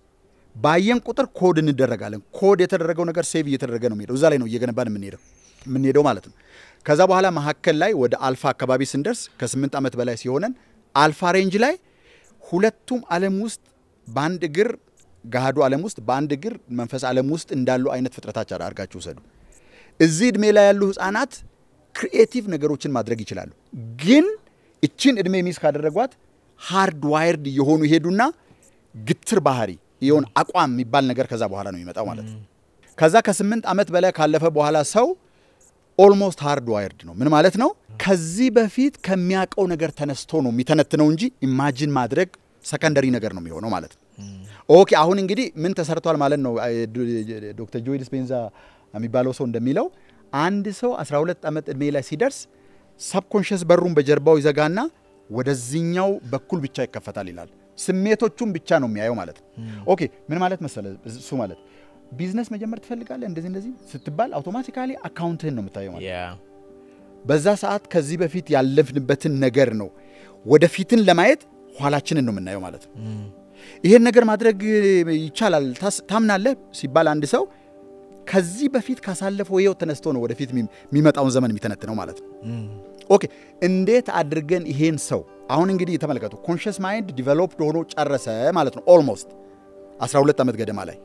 ባየን ቁጥር ኮድ እንደረጋለን። ኮድ የተደረገው ነገር ሴቭ እየተደረገ ነው የሚሄደው። እዛ ላይ ነው እየገነባን የምንሄደው የምንሄደው ማለት ነው። ከዛ በኋላ መካከል ላይ ወደ አልፋ አካባቢ ስንደርስ ከስምንት ዓመት በላይ ሲሆነን አልፋ ሬንጅ ላይ ሁለቱም ዓለም ውስጥ በአንድ እግር ገሃዱ ዓለም ውስጥ በአንድ እግር መንፈስ ዓለም ውስጥ እንዳሉ አይነት ፍጥረታች አድርጋችሁ ውሰዱ። እዚህ ዕድሜ ላይ ያሉ ህፃናት ክሪኤቲቭ ነገሮችን ማድረግ ይችላሉ። ግን እችን ዕድሜ ሚስ ካደረጓት ሃርድ ዋይርድ እየሆኑ ይሄዱና ግትር ባህሪ የሆን አቋም የሚባል ነገር ከዛ በኋላ ነው የሚመጣው ማለት ነው። ከዛ ከስምንት ዓመት በላይ ካለፈ በኋላ ሰው ኦልሞስት ሃርድ ዋይርድ ነው። ምን ማለት ነው? ከዚህ በፊት ከሚያውቀው ነገር ተነስቶ ነው የሚተነትነው እንጂ ኢማጂን ማድረግ ሰከንደሪ ነገር ነው የሚሆነው ማለት ነው። ኦኬ አሁን እንግዲህ ምን ተሰርቷል ማለት ነው። ዶክተር ጆይ ዲስፔንዛ የሚባለው ሰው እንደሚለው አንድ ሰው 12 ዓመት ዕድሜ ላይ ሲደርስ ሰብኮንሽስ በሩን በጀርባው ይዘጋና ወደዚህኛው በኩል ብቻ ይከፈታል ይላል። ስሜቶቹን ብቻ ነው የሚያየው ማለት ነው። ኦኬ ምን ማለት መሰለ እሱ ማለት ቢዝነስ መጀመር ትፈልጋለህ እንደዚህ እንደዚህ ስትባል አውቶማቲካሊ አካውንትህን ነው የምታየው ማለት ነው። በዛ ሰዓት ከዚህ በፊት ያለፍንበትን ነገር ነው ወደፊትን ለማየት ኋላችንን ነው የምናየው ማለት ነው። ይሄን ነገር ማድረግ ይቻላል ታምናለህ ሲባል አንድ ሰው ከዚህ በፊት ካሳለፈው ይኸው ተነስቶ ነው ወደፊት የሚመጣውን ዘመን የሚተነትነው ማለት ነው። ኦኬ እንዴት አድርገን ይሄን ሰው አሁን እንግዲህ ተመለከቱ፣ ኮንሽስ ማይንድ ዲቨሎፕድ ሆኖ ጨረሰ ማለት ነው። ኦልሞስት 12 ዓመት ገደማ ላይ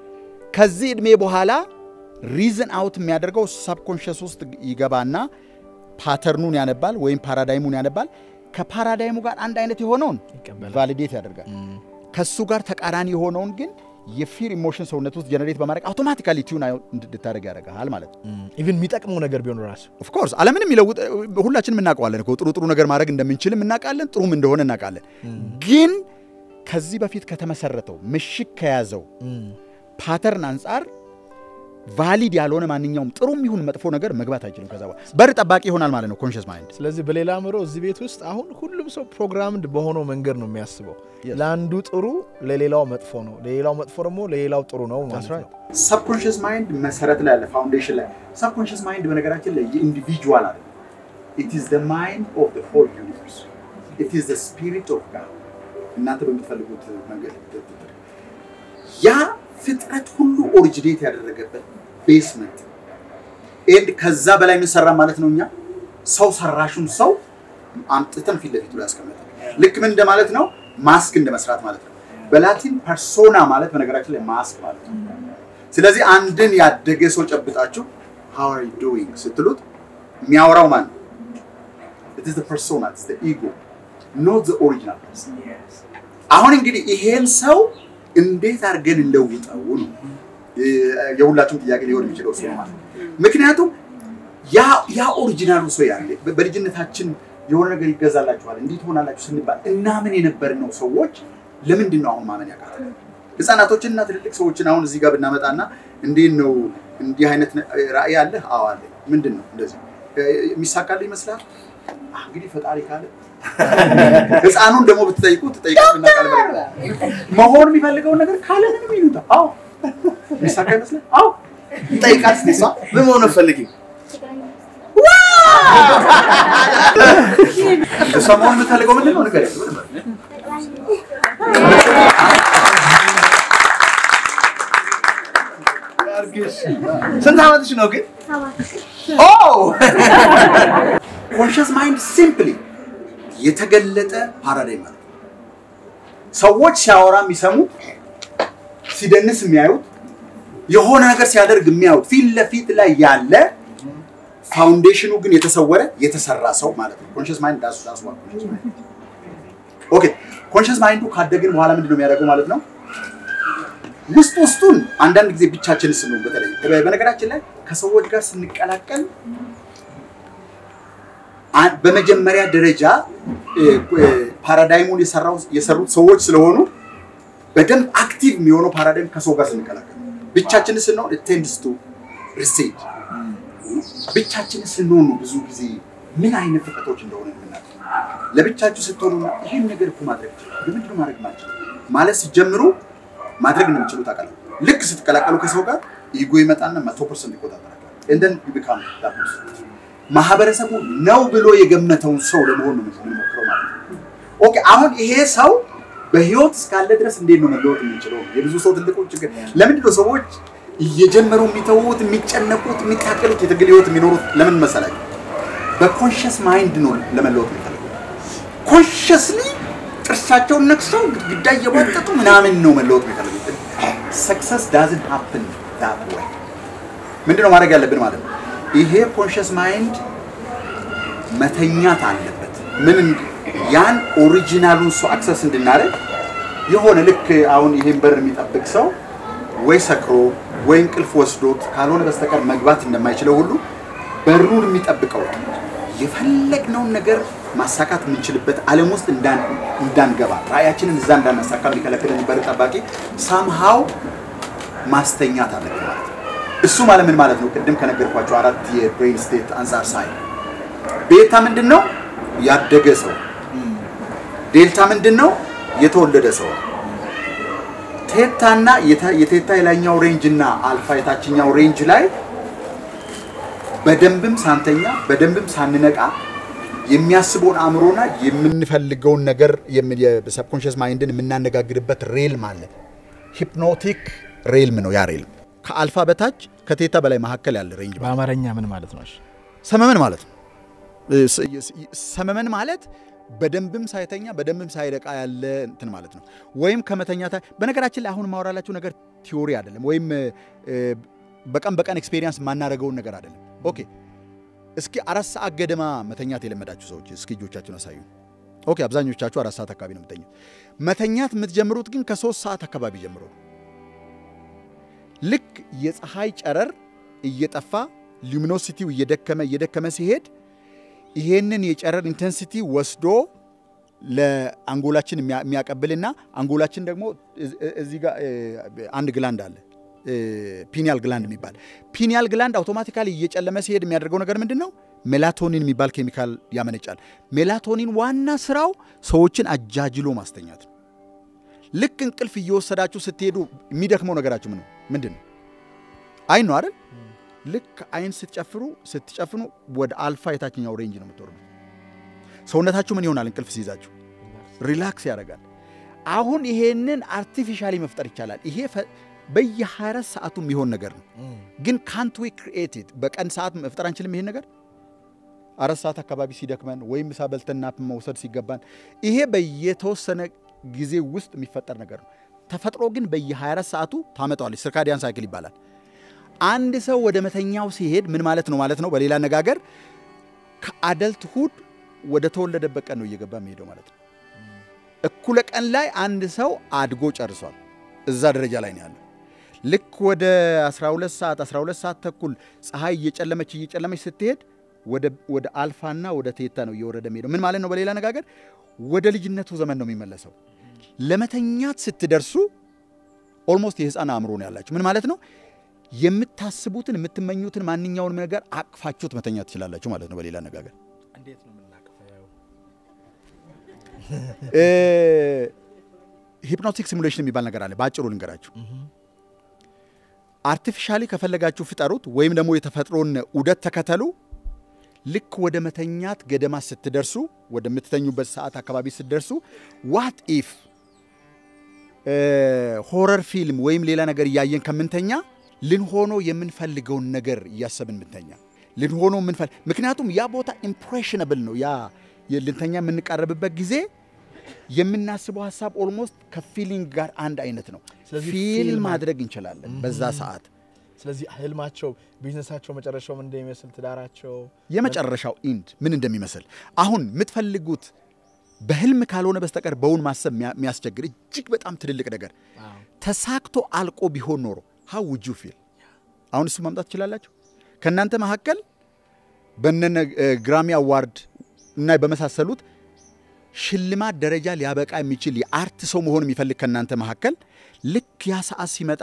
ከዚህ ዕድሜ በኋላ ሪዝን አውት የሚያደርገው ሳብኮንሽስ ውስጥ ይገባና ፓተርኑን ያነባል ወይም ፓራዳይሙን ያነባል። ከፓራዳይሙ ጋር አንድ አይነት የሆነውን ቫሊዴት ያደርጋል። ከሱ ጋር ተቃራኒ የሆነውን ግን የፊር ኢሞሽን ሰውነት ውስጥ ጀነሬት በማድረግ አውቶማቲካሊ ቲዩን እንድታደርግ ያደርግሃል ማለት ነው። ኢቭን የሚጠቅመው ነገር ቢሆን ራሱ ኦፍኮርስ ዓለምን የሚለውጥ ሁላችንም እናውቀዋለን እኮ ጥሩ ጥሩ ነገር ማድረግ እንደምንችልም እናውቃለን፣ ጥሩም እንደሆነ እናውቃለን። ግን ከዚህ በፊት ከተመሰረተው ምሽግ ከያዘው ፓተርን አንጻር ቫሊድ ያልሆነ ማንኛውም ጥሩም ይሁን መጥፎ ነገር መግባት አይችልም። ከዛ በኋላ በር ጠባቂ ይሆናል ማለት ነው ኮንሽስ ማይንድ። ስለዚህ በሌላ አእምሮ እዚህ ቤት ውስጥ አሁን ሁሉም ሰው ፕሮግራምድ በሆነው መንገድ ነው የሚያስበው። ለአንዱ ጥሩ ለሌላው መጥፎ ነው፣ ለሌላው መጥፎ ደግሞ ለሌላው ጥሩ ነው ማለት ነው። ሰብኮንሽስ ማይንድ መሰረት ላይ ያለ ፋውንዴሽን ላይ ሰብኮንሽስ ማይንድ በነገራችን ላይ የኢንዲቪጁዋል አለ ኢት ኢዝ ዘ ማይንድ ኦፍ ዘ ሆል ዩኒቨርስ ኢት ኢዝ ዘ ስፒሪት ኦፍ ጋድ እናንተ በምትፈልጉት መንገድ ያ ፍጥረት ሁሉ ኦሪጂኔት ያደረገበት ቤስመንት ኤንድ ከዛ በላይ የምንሰራ ማለት ነው። እኛ ሰው ሰራሹን ሰው አምጥተን ፊት ለፊቱ ላይ ያስቀመጠ ልክ ምን እንደማለት ነው? ማስክ እንደ መስራት ማለት ነው። በላቲን ፐርሶና ማለት በነገራችን ላይ ማስክ ማለት ነው። ስለዚህ አንድን ያደገ ሰው ጨብጣችሁ how are you doing ስትሉት የሚያወራው ማን ነው? it is the persona it's the ego not the original person አሁን እንግዲህ ይሄን ሰው እንዴት አድርገን እንለውጠው ነው የ- የሁላችሁም ጥያቄ ሊሆን የሚችለው እሱ ነው ማለት ነው። ምክንያቱም ያ ያ ኦሪጂናሉ ሰው ያለ በ- በልጅነታችን የሆነ ነገር ይገዛላችኋል እንዲህ ትሆናላችሁ ስንባል እናምን የነበርነው ሰዎች ለምንድን ነው አሁን ማመን ያቃተን? ህፃናቶችን እና ትልልቅ ሰዎችን አሁን እዚህ ጋር ብናመጣና እንዴት ነው እንዲህ አይነት ነ- ራዕይ አለህ? አዎ አለኝ። ምንድን ነው እንደዚህ እ፣ የሚሳካልህ ይመስላል? አህ፣ እንግዲህ ፈጣሪ ካለ ህፃኑን ደግሞ ብትጠይቁ ትጠይቃልና ቃል መሆን የሚፈልገውን ነገር ካለ ምንም ይሉታል። አዎ የሚሳካ ይመስላል? አዎ ይጠይቃል። እስኪ እሷ ምን መሆን ፈልጊ እሷ መሆን የምትፈልገው ምንድን ነው? ንገሪኝ። ስንት ዓመትሽ ነው ግን? ኮንሽስ ማይንድ ሲምፕሊ የተገለጠ ፓራዳይም ማለት ነው። ሰዎች ሲያወራ የሚሰሙት፣ ሲደንስ የሚያዩት፣ የሆነ ነገር ሲያደርግ የሚያዩት ፊት ለፊት ላይ ያለ ፋውንዴሽኑ ግን የተሰወረ የተሰራ ሰው ማለት ነው። ኮንሽስ ማይንድ ዳሱ ዳሱ ኮንሽስ ማይንድ ኦኬ። ኮንሽስ ማይንዱ ካደግን በኋላ ምንድን ነው የሚያደርገው ማለት ነው? ውስጥ ውስጡን አንዳንድ ጊዜ ብቻችን ስንሆን በተለይ በነገራችን ላይ ከሰዎች ጋር ስንቀላቀል አ- በመጀመሪያ ደረጃ እ፣ እ፣ ፓራዳይሙን የሰራው የሰሩት ሰዎች ስለሆኑ በደንብ አክቲቭ የሚሆነው ፓራዳይም ከሰው ጋር ስንቀላቀል ነው። ብቻችንን ስንሆን ቴንድስ ቱ ሪሴድ ብቻችንን ስንሆን ነው ብዙ ጊዜ ምን አይነት ፍጥረቶች እንደሆነ የምናውቀው። ለብቻችሁ ስትሆኑ ይህን ነገር እኮ ማድረግ ይችላል ለምንድነው ማድረግ ማልችል ማለት ሲጀምሩ ማድረግ እንደምችሉ ታውቃለህ። ልክ ስትቀላቀሉ ከሰው ጋር ኢጎ ይመጣና መቶ ፐርሰንት ይቆጣጠራል። እንደን ቢካም ማህበረሰቡ ነው ብሎ የገመተውን ሰው ለመሆን ነው የምንሞክረው ማለት ነው። ኦኬ አሁን ይሄ ሰው በህይወት እስካለ ድረስ እንዴት ነው መለወጥ የምንችለው? የብዙ ሰው ትልቁ ችግር ለምንድን ነው ሰዎች እየጀመሩ የሚተዉት የሚጨነቁት የሚታገሉት የትግል ህይወት የሚኖሩት ለምን መሰላችሁ? በኮንሽስ ማይንድ ነው ለመለወጥ የሚፈልጉት። ኮንሽስሊ ጥርሳቸውን ነክሰው ግድግዳ እየቧጠጡ ምናምን ነው መለወጥ የሚፈልጉት። ሰክሰስ ዳዝን ሀፕን ዳት ወይ ምንድን ነው ማድረግ ያለብን ማለት ነው? ይሄ ኮንሽስ ማይንድ መተኛት አለበት። ምን እንድ- ያን ኦሪጂናሉን ሰው አክሰስ እንድናደርግ የሆነ ልክ አሁን ይሄን በር የሚጠብቅ ሰው ወይ ሰክሮ ወይ እንቅልፍ ወስዶት ካልሆነ በስተቀር መግባት እንደማይችለው ሁሉ በሩን የሚጠብቀው የፈለግነውን ነገር ማሳካት የምንችልበት ዓለም ውስጥ እንዳን- እንዳንገባ ራእያችንን እዛ እንዳናሳካ የሚከለክለን በር ጠባቂ ሳምሃው ማስተኛት አለብን ማለት ነው። እሱ ማለት ምን ማለት ነው? ቅድም ከነገርኳቸው አራት የብሬን ስቴት አንጻር ሳይ ቤታ ምንድን ነው? ያደገ ሰው። ዴልታ ምንድን ነው? የተወለደ ሰው። ቴታና የተ- የቴታ የላይኛው ሬንጅ እና አልፋ የታችኛው ሬንጅ ላይ በደንብም ሳንተኛ በደንብም ሳንነቃ የሚያስበውን አእምሮና የምንፈልገውን ነገር የሰብኮንሽስ ማይንድን የምናነጋግርበት ሬልም አለ። ሂፕኖቲክ ሬልም ነው ያ ሬልም። ከአልፋ በታች ከቴታ በላይ መካከል ያለ ሬንጅ ማለት ነው። በአማርኛ ምን ማለት ነው? እሺ። ሰመመን ማለት ነው። እ፣ ስ- ስ- ሰመመን ማለት በደንብም ሳይተኛ በደንብም ሳይረቃ ያለ እንትን ማለት ነው። ወይም ከመተኛታ በነገራችን ላይ አሁን ማወራላችሁ ነገር ቲዮሪ አይደለም፣ ወይም እ፣ በቀን በቀን ኤክስፔሪየንስ የማናደርገውን ነገር አይደለም። ኦኬ እስኪ አራት ሰዓት ገደማ መተኛት የለመዳችሁ ሰዎች እስኪ እጆቻችሁን አሳዩ። ኦኬ አብዛኞቻችሁ አራት ሰዓት አካባቢ ነው የምተኙት። መተኛት የምትጀምሩት ግን ከሶስት ሰዓት አካባቢ ጀምሮ ነው። ልክ የፀሐይ ጨረር እየጠፋ ሉሚኖሲቲው እየደከመ እየደከመ ሲሄድ ይሄንን የጨረር ኢንቴንሲቲ ወስዶ ለአንጎላችን የሚያ- የሚያቀብልና አንጎላችን ደግሞ እዝ- እዚህ ጋር እ፣ አንድ ግላንድ አለ እ፣ ፒኒያል ግላንድ የሚባል ፒኒያል ግላንድ አውቶማቲካሊ እየጨለመ ሲሄድ የሚያደርገው ነገር ምንድን ነው? ሜላቶኒን የሚባል ኬሚካል ያመነጫል። ሜላቶኒን ዋና ስራው ሰዎችን አጃጅሎ ማስተኛት ነው። ልክ እንቅልፍ እየወሰዳችሁ ስትሄዱ የሚደክመው ነገራችሁ ምን ነው? ምንድን ነው? አይን ነው አይደል? ልክ አይን ስትጨፍሩ ስትጨፍኑ ወደ አልፋ የታችኛው ሬንጅ ነው የምትወርዱ። ሰውነታችሁ ምን ይሆናል? እንቅልፍ ሲይዛችሁ ሪላክስ ያደርጋል። አሁን ይሄንን አርቲፊሻሊ መፍጠር ይቻላል። ይሄ ፈ- በየ24 ሰዓቱ የሚሆን ነገር ነው። ግን ካንት ዊ ክሪኤትድ በቀን ሰዓት መፍጠር አንችልም። ይሄን ነገር አራት ሰዓት አካባቢ ሲደክመን ወይም ምሳ በልተን ናፕ መውሰድ ሲገባን ይሄ በየተወሰነ ጊዜ ውስጥ የሚፈጠር ነገር ነው። ተፈጥሮ ግን በየ24 ሰዓቱ ታመጣዋለች። ስርካዲያን ሳይክል ይባላል። አንድ ሰው ወደ መተኛው ሲሄድ ምን ማለት ነው ማለት ነው? በሌላ አነጋገር ከአደልት ሁድ ወደ ተወለደበት ቀን ነው እየገባ የሚሄደው ማለት ነው። እኩለ ቀን ላይ አንድ ሰው አድጎ ጨርሷል። እዛ ደረጃ ላይ ነው ያለው። ልክ ወደ 12 ሰዓት 12 ሰዓት ተኩል ፀሐይ እየጨለመች እየጨለመች ስትሄድ ወደ ወደ አልፋና ወደ ቴታ ነው እየወረደ የሚሄደው። ምን ማለት ነው? በሌላ አነጋገር ወደ ልጅነቱ ዘመን ነው የሚመለሰው። ለመተኛት ስትደርሱ ኦልሞስት የህፃን አእምሮ ነው ያላችሁ። ምን ማለት ነው? የምታስቡትን የምትመኙትን ማንኛውንም ነገር አቅፋችሁት መተኛት ትችላላችሁ ማለት ነው። በሌላ አነጋገር እንዴት ነው የምናቅፈው? ሂፕኖቲክ ሲሙሌሽን የሚባል ነገር አለ። በአጭሩ ልንገራችሁ። አርቲፊሻሊ ከፈለጋችሁ ፍጠሩት፣ ወይም ደግሞ የተፈጥሮን ዑደት ተከተሉ። ልክ ወደ መተኛት ገደማ ስትደርሱ፣ ወደምትተኙበት ሰዓት አካባቢ ስትደርሱ ዋት ኢፍ ሆረር ፊልም ወይም ሌላ ነገር እያየን ከምንተኛ ልንሆኖ የምንፈልገውን ነገር እያሰብን ምንተኛ ልንሆኖ የምንፈልግ ምክንያቱም ያ ቦታ ኢምፕሬሽነብል ነው። ያ ልንተኛ የምንቃረብበት ጊዜ የምናስበው ሀሳብ ኦልሞስት ከፊሊንግ ጋር አንድ አይነት ነው። ስለዚህ ፊል ፊልም ማድረግ እንችላለን በዛ ሰዓት። ስለዚህ ህልማቸው፣ ቢዝነሳቸው መጨረሻው ምን እንደሚመስል ትዳራቸው የመጨረሻው ኢንድ ምን እንደሚመስል አሁን የምትፈልጉት በህልም ካልሆነ በስተቀር በውን ማሰብ የሚያ- የሚያስቸግር እጅግ በጣም ትልልቅ ነገር ተሳክቶ አልቆ ቢሆን ኖሮ ሀው ውጁ ፊል አሁን እሱ ማምጣት ትችላላችሁ። ከእናንተ መካከል በነነ ግራሚ አዋርድ እና በመሳሰሉት ሽልማት ደረጃ ሊያበቃ የሚችል የአርት ሰው መሆን የሚፈልግ ከእናንተ መካከል ልክ ያ ሰዓት ሲመጣ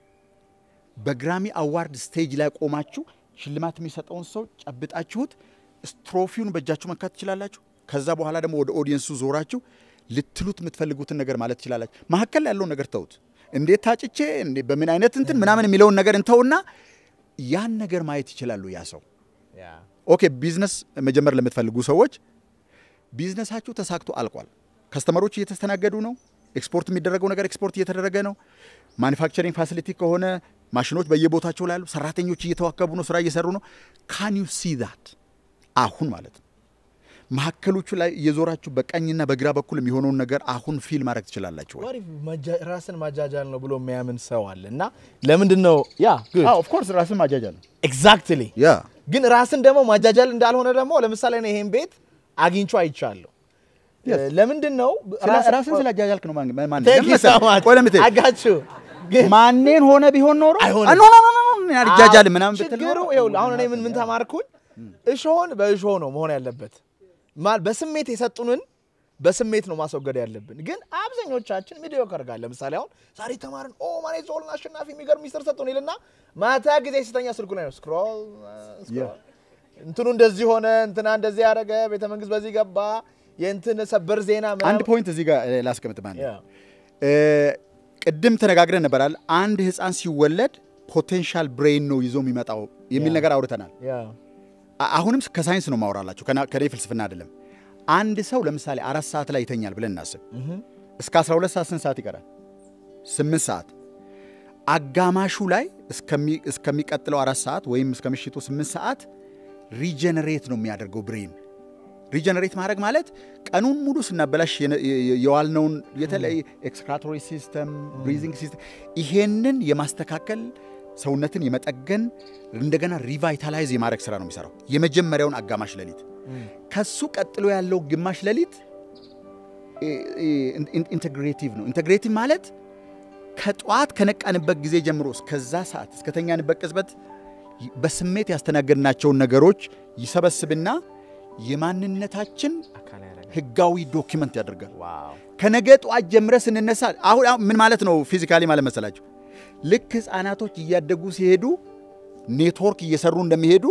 በግራሚ አዋርድ ስቴጅ ላይ ቆማችሁ ሽልማት የሚሰጠውን ሰው ጨብጣችሁት ስትሮፊውን በእጃችሁ መንካት ትችላላችሁ። ከዛ በኋላ ደግሞ ወደ ኦዲየንሱ ዞራችሁ ልትሉት የምትፈልጉትን ነገር ማለት ትችላላችሁ። መካከል ላይ ያለውን ነገር ተውት። እንዴት ታጭቼ እንዴ በምን አይነት እንትን ምናምን የሚለውን ነገር እንተውና ያን ነገር ማየት ይችላሉ ያ ሰው። ኦኬ ቢዝነስ መጀመር ለምትፈልጉ ሰዎች ቢዝነሳችሁ ተሳክቶ አልቋል። ከስተመሮች እየተስተናገዱ ነው። ኤክስፖርት የሚደረገው ነገር ኤክስፖርት እየተደረገ ነው። ማኒፋክቸሪንግ ፋሲሊቲ ከሆነ ማሽኖች በየቦታቸው ላይ ያሉ፣ ሰራተኞች እየተዋከቡ ነው፣ ስራ እየሰሩ ነው። ካን ዩ ሲ ዛት አሁን ማለት ነው። መሀከሎቹ ላይ እየዞራችሁ በቀኝና በግራ በኩል የሚሆነውን ነገር አሁን ፊል ማድረግ ትችላላችሁ ወይ? አሪፍ መጃ- ራስን ማጃጃል ነው ብሎ የሚያምን ሰው አለ እና ለምንድን ነው ያ ኦፍ ኮርስ ራስን ማጃጃል ነው። ኤግዛክትሊ ያ ግን ራስን ደግሞ ማጃጃል እንዳልሆነ ደግሞ ለምሳሌ ነው ይሄን ቤት አግኝቼ አይቻለሁ። Yes. ለምንድን ነው ስለ- ራስን ስላጃጃልክ ነው ማን ማን Thank you so ለምን much. ቆይ ለምን ትሄድ? አጋችሁ ግን ማንን ሆነ ቢሆን ኖሮ አይሆንም። ኖ ኖ ኖ ኖ አልጃጃል ምናምን ብትል ችግሩ ኖሮ ይኸውልህ፣ አሁን እኔ ምን ምን ተማርኩኝ? እሾህን በእሾህ ነው መሆን ያለበት። ማ- በስሜት የሰጡንን በስሜት ነው ማስወገድ ያለብን። ግን አብዛኞቻችን ሚዲዮከር ጋር ለምሳሌ አሁን ዛሬ ተማርን ኦ ማኔ ዞልን አሸናፊ የሚገርም ሚስጥር ሰጡን ይልና ማታ ጊዜ ስተኛ ስልኩ ላይ ነው ስክሮል ስክሮል እንትኑ እንደዚህ ሆነ፣ እንትና እንደዚህ ያደረገ፣ ቤተ መንግስት በዚህ ገባ፣ የእንትን ሰበር ዜና አንድ ምናምን ፖይንት እዚህ ጋር እ, ላስቀምጥ ማለት ያ፣ ነው። እ, ቅድም ተነጋግረን ነበራል። አንድ ህፃን ሲወለድ ፖቴንሻል ብሬን ነው ይዞ የሚመጣው የሚል ያ። ነገር አውርተናል። ያ፣ አ- አሁንም ከሳይንስ ነው ማውራላችሁ ከና- ከኔ ፍልስፍና አይደለም። አንድ ሰው ለምሳሌ አራት ሰዓት ላይ ይተኛል ብለን እናስብ። እስከ 12 ሰዓት ስንት ሰዓት ይቀራል? ስምንት ሰዓት አጋማሹ ላይ እስከሚ- እስከሚቀጥለው አራት ሰዓት ወይም እስከ ምሽቱ ስምንት ሰዓት ሪጀነሬት ነው የሚያደርገው ብሬን። ሪጀነሬት ማድረግ ማለት ቀኑን ሙሉ ስናበላሽ የነ- የ- የዋልነውን የተለያየ ኤክስክራቶሪ ሲስተም፣ ብሪዚንግ ሲስተም ይሄንን የማስተካከል ሰውነትን የመጠገን እንደገና ሪቫይታላይዝ የማድረግ ስራ ነው የሚሰራው የመጀመሪያውን አጋማሽ ሌሊት። ከሱ ቀጥሎ ያለው ግማሽ ሌሊት ኢንቴግሬቲቭ ነው። ኢንቴግሬቲቭ ማለት ከጠዋት ከነቃንበት ጊዜ ጀምሮ እስከዛ ሰዓት እስከተኛንበት ቅጽበት በስሜት ያስተናገድናቸውን ነገሮች ይሰበስብና የማንነታችን ህጋዊ ዶኪመንት ያደርጋል። ከነገ ጠዋት ጀምረ ስንነሳ አሁን አሁን ምን ማለት ነው? ፊዚካሊ ማለት መሰላችሁ? ልክ ህፃናቶች እያደጉ ሲሄዱ ኔትወርክ እየሰሩ እንደሚሄዱ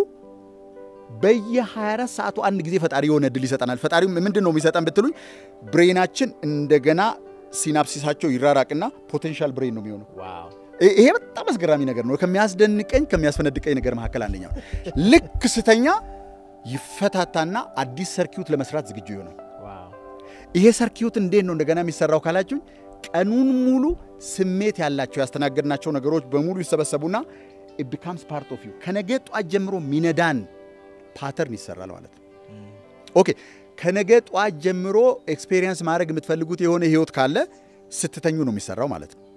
በየ24 ሰዓቱ አንድ ጊዜ ፈጣሪ የሆነ እድል ይሰጠናል። ፈጣሪ ምንድን ነው የሚሰጠን ብትሉኝ፣ ብሬናችን እንደገና ሲናፕሲሳቸው ይራራቅና ፖቴንሻል ብሬን ነው የሚሆነው። ይ- ይሄ በጣም አስገራሚ ነገር ነው። ከሚያስደንቀኝ ከሚያስፈነድቀኝ ነገር መካከል አንደኛው ነው። ልክ ስተኛ ይፈታታና አዲስ ሰርኪዩት ለመስራት ዝግጁ ይሆናል። ይሄ ሰርኪዩት እንዴት ነው እንደገና የሚሰራው ካላችሁኝ፣ ቀኑን ሙሉ ስሜት ያላቸው ያስተናገድናቸው ነገሮች በሙሉ ይሰበሰቡና it becomes part of you ከነገ ጧት ጀምሮ ሚነዳን ፓተርን ይሰራል ማለት ነው። ኦኬ ከነገ ጧት ጀምሮ ኤክስፔሪየንስ ማድረግ የምትፈልጉት የሆነ ህይወት ካለ ስትተኙ ነው የሚሰራው ማለት ነው።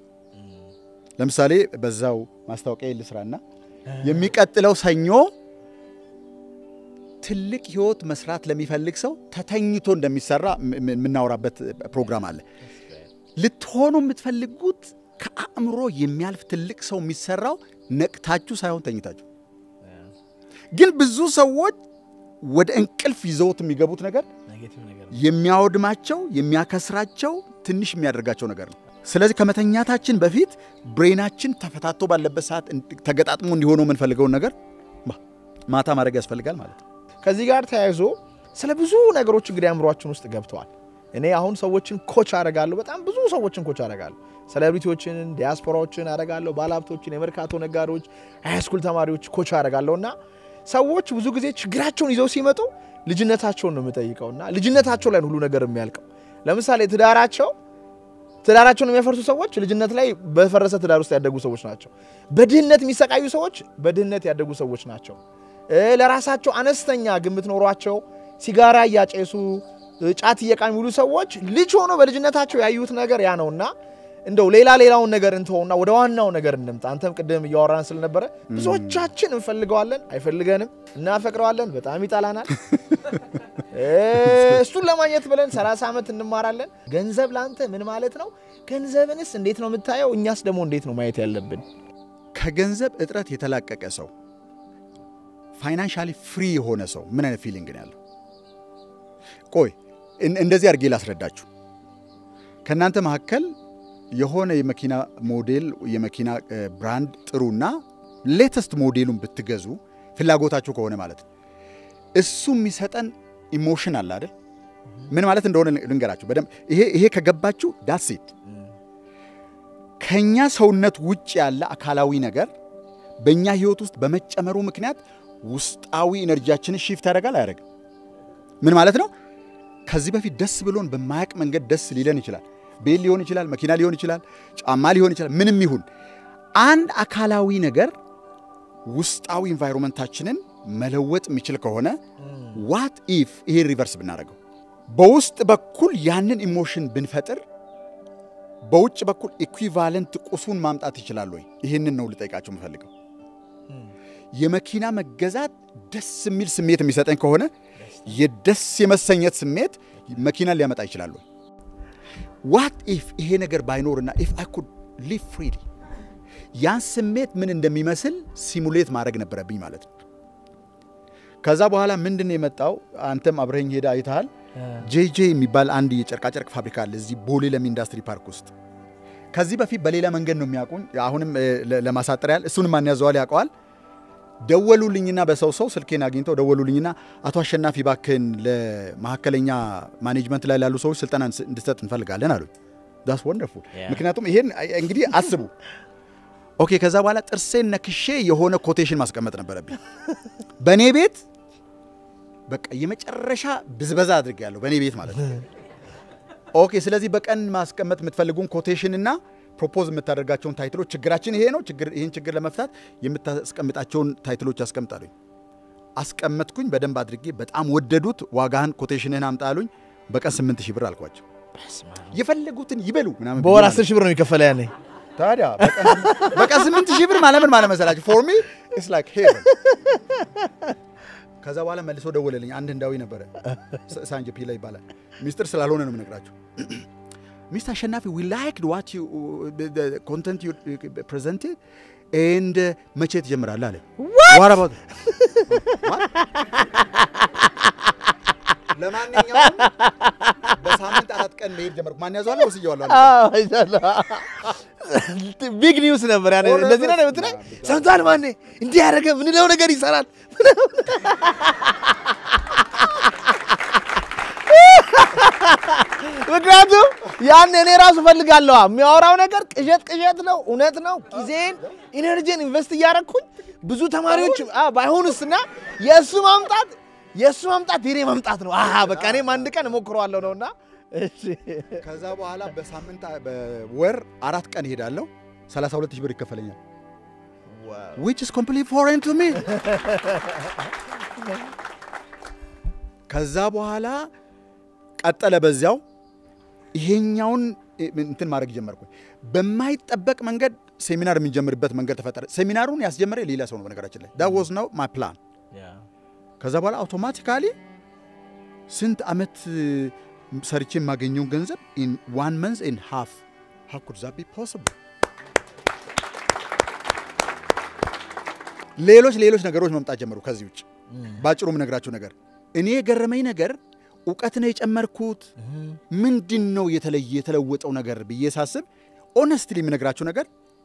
ለምሳሌ በዛው ማስታወቂያ ልስራና የሚቀጥለው ሰኞ ትልቅ ህይወት መስራት ለሚፈልግ ሰው ተተኝቶ እንደሚሰራ ም- ም- የምናወራበት ፕሮግራም አለ። ልትሆኑ የምትፈልጉት ከአእምሮ የሚያልፍ ትልቅ ሰው የሚሰራው ነቅታችሁ ሳይሆን ተኝታችሁ። ግን ብዙ ሰዎች ወደ እንቅልፍ ይዘውት የሚገቡት ነገር የሚያወድማቸው የሚያከስራቸው ትንሽ የሚያደርጋቸው ነገር ነው። ስለዚህ ከመተኛታችን በፊት ብሬናችን ተፈታቶ ባለበት ሰዓት እንድ- ተገጣጥሞ እንዲሆነው የምንፈልገውን ነገር ማ- ማታ ማድረግ ያስፈልጋል ማለት ነው። ከዚህ ጋር ተያይዞ ስለ ብዙ ነገሮች እንግዲህ አእምሯችን ውስጥ ገብተዋል። እኔ አሁን ሰዎችን ኮች አደርጋለሁ። በጣም ብዙ ሰዎችን ኮች አደርጋለሁ። ሴሌብሪቲዎችን፣ ዲያስፖራዎችን አደርጋለሁ። ባለሀብቶችን፣ የመርካቶ ነጋዴዎች፣ ሃይስኩል ተማሪዎች ኮች አደርጋለሁ እና ሰዎች ብዙ ጊዜ ችግራቸውን ይዘው ሲመጡ ልጅነታቸውን ነው የምጠይቀው እና ልጅነታቸው ላይ ነው ሁሉ ነገር የሚያልቀው። ለምሳሌ ትዳራቸው ትዳራቸውን የሚያፈርሱ ሰዎች ልጅነት ላይ በፈረሰ ትዳር ውስጥ ያደጉ ሰዎች ናቸው። በድህነት የሚሰቃዩ ሰዎች በድህነት ያደጉ ሰዎች ናቸው። እ ለራሳቸው አነስተኛ ግምት ኖሯቸው ሲጋራ እያጨሱ እ ጫት እየቃሚ የሚውሉ ሰዎች ልጅ ሆኖ በልጅነታቸው ያዩት ነገር ያ ነውና እንደው ሌላ ሌላውን ነገር እንተውና ወደ ዋናው ነገር እንምጣ። አንተም ቅድም እያወራን ስለነበረ ብዙዎቻችን እንፈልገዋለን፣ አይፈልገንም፣ እናፈቅረዋለን፣ በጣም ይጠላናል። እ እሱን ለማግኘት ብለን 30 ዓመት እንማራለን። ገንዘብ ለአንተ ምን ማለት ነው? ገንዘብንስ እንዴት ነው የምታየው? እኛስ ደግሞ እንዴት ነው ማየት ያለብን? ከገንዘብ እጥረት የተላቀቀ ሰው ፋይናንሻሊ ፍሪ የሆነ ሰው ምን አይነት ፊሊንግ ነው ያለው? ቆይ እን- እንደዚህ አድርጌ ላስረዳችሁ። ከእናንተ መካከል የሆነ የመኪና ሞዴል የመኪና እ፣ ብራንድ ጥሩና ሌተስት ሞዴሉን ብትገዙ ፍላጎታችሁ ከሆነ ማለት ነው እሱ የሚሰጠን ኢሞሽን አለ አይደል? ምን ማለት እንደሆነ ልንገራችሁ በደንብ። ይሄ ይሄ ከገባችሁ ዳሴት ከኛ ሰውነት ውጭ ያለ አካላዊ ነገር በእኛ ህይወት ውስጥ በመጨመሩ ምክንያት ውስጣዊ ኤነርጂያችንን ሺፍት ያደርጋል አያደርግም? ምን ማለት ነው? ከዚህ በፊት ደስ ብሎን በማያቅ መንገድ ደስ ሊለን ይችላል። ቤት ሊሆን ይችላል፣ መኪና ሊሆን ይችላል፣ ጫማ ሊሆን ይችላል፣ ምንም ይሁን አንድ አካላዊ ነገር ውስጣዊ ኢንቫይሮንመንታችንን መለወጥ የሚችል ከሆነ ዋት ኢፍ ይሄ ሪቨርስ ብናደርገው በውስጥ በኩል ያንን ኢሞሽን ብንፈጥር በውጭ በኩል ኢኩቫለንት ቁሱን ማምጣት ይችላል ወይ? ይህንን ነው ልጠይቃቸው የምፈልገው። የመኪና መገዛት ደስ የሚል ስሜት የሚሰጠኝ ከሆነ የደስ የመሰኘት ስሜት መኪናን ሊያመጣ ይችላል ወይ? ዋት ኢፍ ይሄ ነገር ባይኖርና ኢፍ አይ ኩድ ሊቭ ፍሪሊ ያን ስሜት ምን እንደሚመስል ሲሙሌት ማድረግ ነበረብኝ ማለት ነው። ከዛ በኋላ ምንድን ነው የመጣው? አንተም አብረኝ ሄዳ አይተሃል። ጄጄ የሚባል አንድ የጨርቃጨርቅ ፋብሪካ አለ እዚህ ቦሌ ለሚ ኢንዱስትሪ ፓርክ ውስጥ። ከዚህ በፊት በሌላ መንገድ ነው የሚያውቁኝ። አሁንም እ፣ ለ- ለማሳጠር ያህል እሱንም ማን ያዘዋል ያውቀዋል። ደወሉልኝና በሰው ሰው ስልኬን አግኝተው ደወሉልኝና አቶ አሸናፊ ባክን ለመካከለኛ ማኔጅመንት ላይ ላሉ ሰዎች ስልጠና እንስ- እንድሰጥ እንፈልጋለን አሉኝ። ዳስ ወንደርፉል። ምክንያቱም ይሄን አይ- እንግዲህ አስቡ። ኦኬ ከዛ በኋላ ጥርሴን ነክሼ የሆነ ኮቴሽን ማስቀመጥ ነበረብኝ በእኔ ቤት በቃ የመጨረሻ ብዝበዛ አድርጌያለሁ በእኔ ቤት ማለት ነው። ኦኬ ስለዚህ በቀን ማስቀመጥ የምትፈልጉን ኮቴሽን እና ፕሮፖዝ የምታደርጋቸውን ታይትሎች ችግራችን ይሄ ነው፣ ችግር ይህን ችግር ለመፍታት የምታስቀምጣቸውን ታይትሎች አስቀምጣሉኝ። አስቀመጥኩኝ በደንብ አድርጌ በጣም ወደዱት። ዋጋህን ኮቴሽንህን አምጣ አሉኝ። በቀን ስምንት ሺህ ብር አልኳቸው። የፈለጉትን ይበሉ ምናምን በወር ብዬ 10 ሺህ ብር ነው የሚከፈለ ያኔ። ታዲያ በቀን- በቀን ስምንት ሺህ ብር ማለት ምን ማለት መሰላችሁ? ፎር ሚ ኢትስ ላይክ ሄቨን። ከዛ በኋላ መልሶ ደወለልኝ። አንድ ህንዳዊ ነበረ፣ ሳ- ሳንጀ ፒላ ይባላል። ሚስጥር ስላልሆነ ነው የምነግራችሁ። ሚስት አሸናፊ ዊ ላይክድ ዋት ዩ ኮንተንት ዩ ፕሬዘንትድ ኤንድ መቼ ትጀምራለህ አለ። What about it? What? ለማንኛውም በሳምንት አራት ቀን መሄድ ጀመርኩ። ማን ያዘዋል? ወስየዋለሁ አለ። ቢግ ኒውስ ነበር ያኔ። ኦረ እንደዚህ ነው በስመ የምትለኝ? አብ። ሰምተሃል? ማኔ እንዲህ ያደረገ ምንለው ነገር ይሰራል። ምክንያቱም ያን እኔ ራሱ ፈልጋለሁ። የሚያወራው ነገር ቅዠት ቅዠት ነው፣ እውነት ነው። ጊዜን ኢነርጂን ኢንቨስት እያደረግኩኝ ብዙ ተማሪዎች አ፣ ባይሆኑስ እና የእሱ ማምጣት የእሱ ማምጣት የኔ ማምጣት ነው። አሀ በቃ እኔም አንድ ቀን እሞክረዋለሁ ነውና እሺ ከዛ በኋላ በሳምንት በወር አራት ቀን እሄዳለሁ። 32 ሺህ ብር ይከፈለኛል። which is completely foreign to me ከዛ በኋላ ቀጠለ በዚያው ይሄኛውን እንትን ማድረግ ጀመርኩኝ። በማይጠበቅ መንገድ ሴሚናር የምንጀምርበት መንገድ ተፈጠረ። ሴሚናሩን ያስጀመረ ሌላ ሰው ነው በነገራችን ላይ ዳት ዋዝ ነው ማይ ፕላን። ከዛ በኋላ አውቶማቲካሊ ስንት ዓመት ሰርቼ የማገኘውን ገንዘብ ኢን ዋን መንዝ ኢን ሃፍ ሃው ኩድ ዛት ቢ ፖሲብል? ሌሎች ሌሎች ነገሮች መምጣት ጀመሩ ከዚህ ውጭ ባጭሩ የምነግራችሁ ነገር እኔ የገረመኝ ነገር እውቀት ነው የጨመርኩት ምንድን ነው የተለየ የተለወጠው ነገር ብዬ ሳስብ ኦነስትሊ የምነግራችሁ ነገር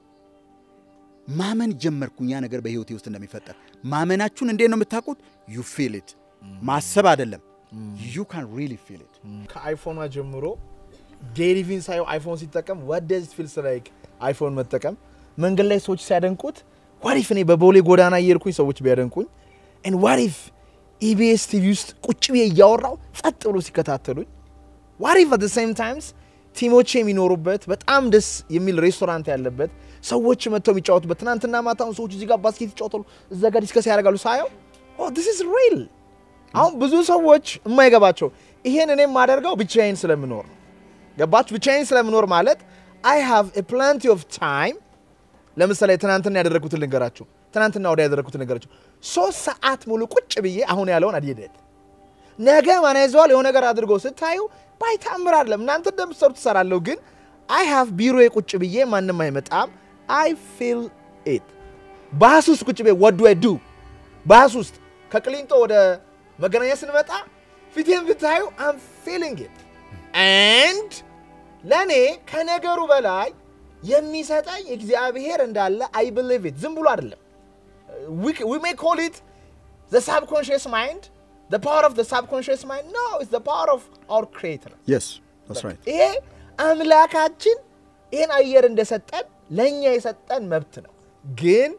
ማመን ጀመርኩኝ ያ ነገር በህይወቴ ውስጥ እንደሚፈጠር ማመናችሁን እንዴት ነው የምታውቁት ዩ ፊል ኢት ማሰብ አይደለም ዩ ካን ሪሊ ፊል ኢት ከአይፎኗ ጀምሮ ዴሪቪን ሳየው አይፎን ሲጠቀም what does it feels like አይፎን መጠቀም መንገድ ላይ ሰዎች ሲያደንቁት ዋሪፍ እኔ በቦሌ ጎዳና እየሄድኩኝ ሰዎች ቢያደንቁኝ and ዋሪፍ ኢቢኤስ ቲቪ ውስጥ ቁጭ ብዬ እያወራው ጸጥ ብሎ ሲከታተሉኝ ዋሪፍ አት ሴም ታይምስ ቲሞቼ የሚኖሩበት በጣም ደስ የሚል ሬስቶራንት ያለበት ሰዎች መጥተው የሚጫወቱበት ትናንትና ማታውን ሰዎች እዚህ ጋር ባስኬት ይጫወታሉ እዛ ጋር ዲስከስ ያደርጋሉ ሳየው ዲስ ኢዝ ሪል አሁን ብዙ ሰዎች የማይገባቸው ይሄን እኔ የማደርገው ብቻዬን ስለምኖር ነው ገባችሁ ብቻዬን ስለምኖር ማለት አይ ሃቭ ፕላንቲ ኦፍ ታይም ለምሳሌ ትናንትና ያደረግኩትን ልንገራችሁ ትናንትና ወዲያ ያደረግኩትን ልንገራችሁ ሶስት ሰዓት ሙሉ ቁጭ ብዬ አሁን ያለውን አድየደት ነገ ማን ያዘዋል የሆነ ነገር አድርጎ ስታዩ ባይታምር አይደለም እናንተ እንደምትሰሩ ትሰራለሁ ግን አይ ሃቭ ቢሮ ቁጭ ብዬ ማንም አይመጣም አይ ፊል ኢት ባስ ውስጥ ቁጭ ብዬ ወዱ ዱ ባስ ውስጥ ከቅሊንጦ ወደ መገናኛ ስንመጣ ፊቴን ብታዩ አም ፊሊንግ ኢት ኤንድ ለእኔ ከነገሩ በላይ የሚሰጠኝ እግዚአብሔር እንዳለ አይ ብሊቭ ኢት ዝም ብሎ አይደለም ዊ ሜይ ኮል ኢት ዘ ሳብኮንሽስ ማይንድ the power of the subconscious mind no it's the power of our creator የስ that's right ይሄ አምላካችን ይህን አየር እንደሰጠን ለእኛ የሰጠን መብት ነው ግን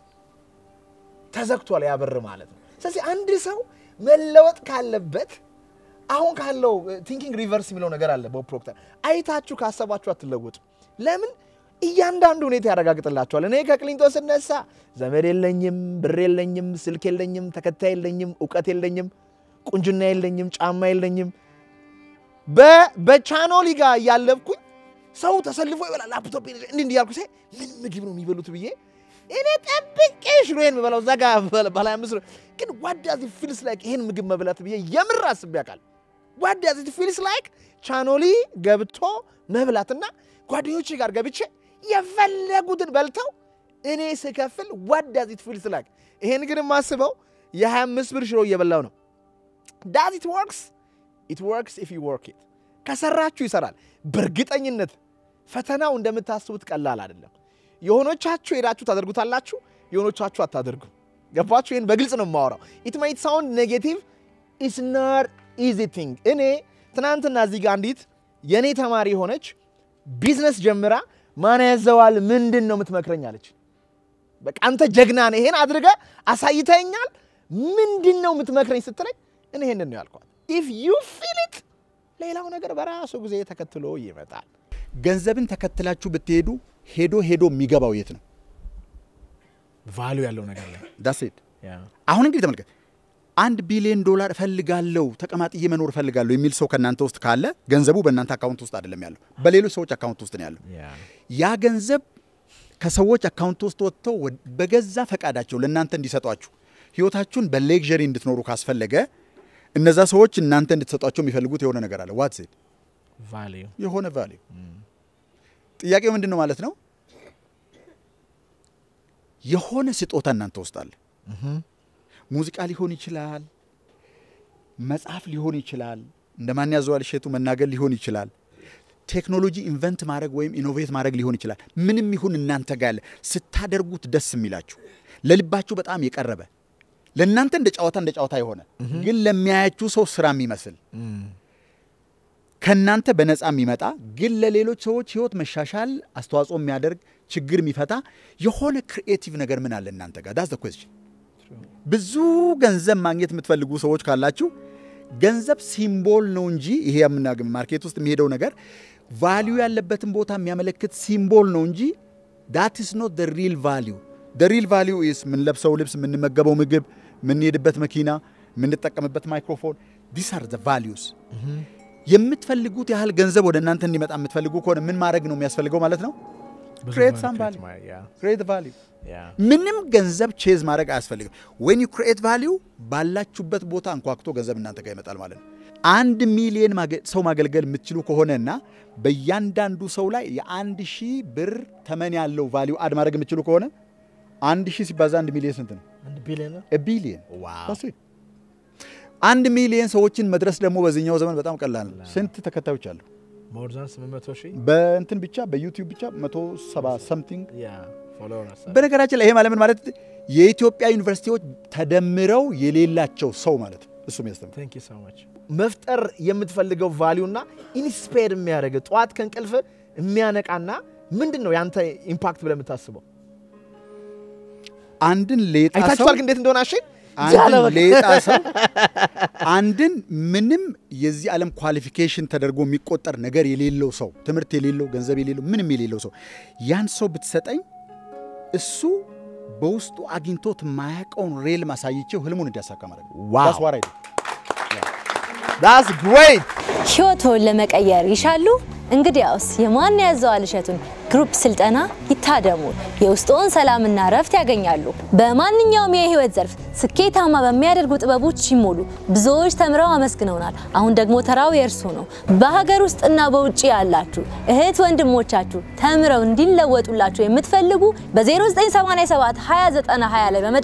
ተዘግቷል ያ በር ማለት ነው ስለዚህ አንድ ሰው መለወጥ ካለበት አሁን ካለው ቲንኪንግ ሪቨርስ የሚለው ነገር አለ ቦብ ፕሮክተር አይታችሁ ካሰባችሁ አትለወጡ ለምን እያንዳንዱ ሁኔታ ያረጋግጥላቸዋል እኔ ከቅሊንጦ ስነሳ ዘመድ የለኝም ብር የለኝም ስልክ የለኝም ተከታይ የለኝም እውቀት የለኝም ቁንጅና የለኝም ጫማ የለኝም በ- በቻኖሊ ጋር እያለብኩኝ ሰው ተሰልፎ ይበላል ላፕቶፕ እንዲህ እንዲህ ያልኩ ሳይ ምን ምግብ ነው የሚበሉት ብዬ እኔ ጠብቄ ሽሮዬን የምበላው እዛ ጋር በላይ አምስት ነው። ግን ዋዳዚ ፊልስ ላይክ ይሄን ምግብ መብላት ብዬ የምር አስቤ ያውቃል ዋዳዚ ፊልስ ላይክ ቻኖሊ ገብቶ መብላትና ጓደኞቼ ጋር ገብቼ የፈለጉትን በልተው እኔ ስከፍል ዋዳዚ ፊልስ ላይክ ይሄን ግን የማስበው የ25 ብር ሽሮ እየበላው ነው ዳዝ ኢት ወርክስ ኢት ወርክስ ኢፍ ዩ ወርክ ኢት ከሰራችሁ ይሰራል በእርግጠኝነት ፈተናው እንደምታስቡት ቀላል አይደለም የሆኖቻችሁ ሄዳችሁ ታደርጉታላችሁ የሆኖቻችሁ አታደርጉም ገባችሁ ይህን በግልጽ ነው የማወራው ኢት ማይት ሳውንድ ኔጌቲቭ ኢስ ናት ኢዚ ቲንግ እኔ ትናንትና እዚህ ጋር አንዲት የእኔ ተማሪ የሆነች ቢዝነስ ጀምራ ማን ያዘዋል ምንድን ነው የምትመክረኝ አለች በቃ አንተ ጀግና ነህ ይሄን አድርገ አሳይተኛል ምንድን ነው የምትመክረኝ ስትለኝ እኔ ይሄንን ነው ያልኳት ኢፍ ዩ ፊል ኢት ሌላው ነገር በራሱ ጊዜ ተከትሎ ይመጣል ገንዘብን ተከትላችሁ ብትሄዱ ሄዶ ሄዶ የሚገባው የት ነው ቫሉ ያለው ነገር ላይ ዳስ ኢት አሁን እንግዲህ ተመልከት አንድ ቢሊዮን ዶላር እፈልጋለሁ ተቀማጥዬ መኖር እፈልጋለሁ የሚል ሰው ከእናንተ ውስጥ ካለ ገንዘቡ በእናንተ አካውንት ውስጥ አይደለም ያለው በሌሎች ሰዎች አካውንት ውስጥ ነው ያለው ያ ገንዘብ ከሰዎች አካውንት ውስጥ ወጥተው ወድ- በገዛ ፈቃዳቸው ለእናንተ እንዲሰጧችሁ ህይወታችሁን በሌግዠሪ እንድትኖሩ ካስፈለገ እነዛ ሰዎች እናንተ እንድትሰጧቸው የሚፈልጉት የሆነ ነገር አለ ዋትስ ኢት ቫሊዩ የሆነ ቫሊዩ ጥያቄው ምንድን ነው ማለት ነው የሆነ ስጦታ እናንተ ውስጥ አለ ሙዚቃ ሊሆን ይችላል መጽሐፍ ሊሆን ይችላል እንደ ማን ያዘዋል እሸቱ መናገር ሊሆን ይችላል ቴክኖሎጂ ኢንቨንት ማድረግ ወይም ኢኖቬት ማድረግ ሊሆን ይችላል ምንም ይሁን እናንተ ጋር ያለ ስታደርጉት ደስ የሚላችሁ ለልባችሁ በጣም የቀረበ ለእናንተ እንደ ጨዋታ እንደ ጨዋታ የሆነ ግን ለሚያያችሁ ሰው ስራ የሚመስል ከእናንተ በነፃ የሚመጣ ግን ለሌሎች ሰዎች ህይወት መሻሻል አስተዋጽኦ የሚያደርግ ችግር የሚፈታ የሆነ ክሪኤቲቭ ነገር ምን አለ እናንተ ጋር ዳስ ኮስችን ብዙ ገንዘብ ማግኘት የምትፈልጉ ሰዎች ካላችሁ ገንዘብ ሲምቦል ነው እንጂ ይሄ የምናገ ማርኬት ውስጥ የሚሄደው ነገር ቫሊዩ ያለበትን ቦታ የሚያመለክት ሲምቦል ነው እንጂ ዳት ኢስ ኖት ደ ሪል ቫሊዩ ደ ሪል ቫሊዩ ኢስ የምንለብሰው ልብስ፣ የምንመገበው ምግብ፣ የምንሄድበት መኪና፣ የምንጠቀምበት ማይክሮፎን ዲስ አር ዘ ቫሊዩስ። የምትፈልጉት ያህል ገንዘብ ወደ እናንተ እንዲመጣ የምትፈልጉ ከሆነ ምን ማድረግ ነው የሚያስፈልገው ማለት ነው? ብዙ ክሬት ነገር ሳም create ቫሊዩ ማድረግ፣ yeah, ክሬት ቫሊዩ yeah. ምንም ገንዘብ ቼዝ ማድረግ አያስፈልግም። ዌን ዩ ክሬት ቫሊዩ ባላችሁበት ቦታ አንኳክቶ ገንዘብ እናንተ ጋር ይመጣል ማለት ነው። አንድ ሚሊየን ማገ- ሰው ማገልገል የምትችሉ ከሆነና በእያንዳንዱ ሰው ላይ የአንድ ሺህ ብር ተመን ያለው ቫሊዩ አድ ማድረግ የምትችሉ ከሆነ አንድ ሺህ ሲባዛ አንድ ሚሊየን ስንት ነው? አንድ ቢሊዮን ቢሊየን ዋው አንድ ሚሊየን ሰዎችን መድረስ ደግሞ በዚህኛው ዘመን በጣም ቀላል ነው። ስንት ተከታዮች አሉ? ሞር ዛን 800 ሺህ በእንትን ብቻ በዩቲዩብ ብቻ 170 ሰምቲንግ ያ ፎሎወርስ በነገራችን ላይ ይሄ ማለት ምን ማለት የኢትዮጵያ ዩኒቨርሲቲዎች ተደምረው የሌላቸው ሰው ማለት ነው። እሱም ያስተምር ቴንክ ዩ ሶ ማች መፍጠር የምትፈልገው ቫሊዩ እና ኢንስፓየር የሚያደርግ ጠዋት ከእንቅልፍ የሚያነቃና ምንድን ነው ያንተ ኢምፓክት ብለህ የምታስበው? አንድን ሌጣ ሰው አይታችኋል ግን እንዴት እንደሆነ አሸን አንድን ሌጣ ሰው አንድን ምንም የዚህ ዓለም ኳሊፊኬሽን ተደርጎ የሚቆጠር ነገር የሌለው ሰው ትምህርት የሌለው ገንዘብ የሌለው ምንም የሌለው ሰው ያን ሰው ብትሰጠኝ እሱ በውስጡ አግኝቶት የማያውቀውን ሬል ማሳይቼው ህልሙን እንዲያሳካ ማለት ነው። ዋው። That's what I do. ዳስ ግሬት ሕይወቶን ለመቀየር ይሻሉ? እንግዲያውስ የማን ያዘዋል እሸቱን ግሩፕ ስልጠና ይታደሙ። የውስጥዎን ሰላምና እረፍት ያገኛሉ። በማንኛውም የህይወት ዘርፍ ስኬታማ በሚያደርጉ ጥበቦች ይሞሉ። ብዙዎች ተምረው አመስግነውናል። አሁን ደግሞ ተራው የእርሱ ነው። በሀገር ውስጥና በውጭ ያላችሁ እህት ወንድሞቻችሁ ተምረው እንዲለወጡላችሁ የምትፈልጉ በ0987 2090 20 ላይ በመ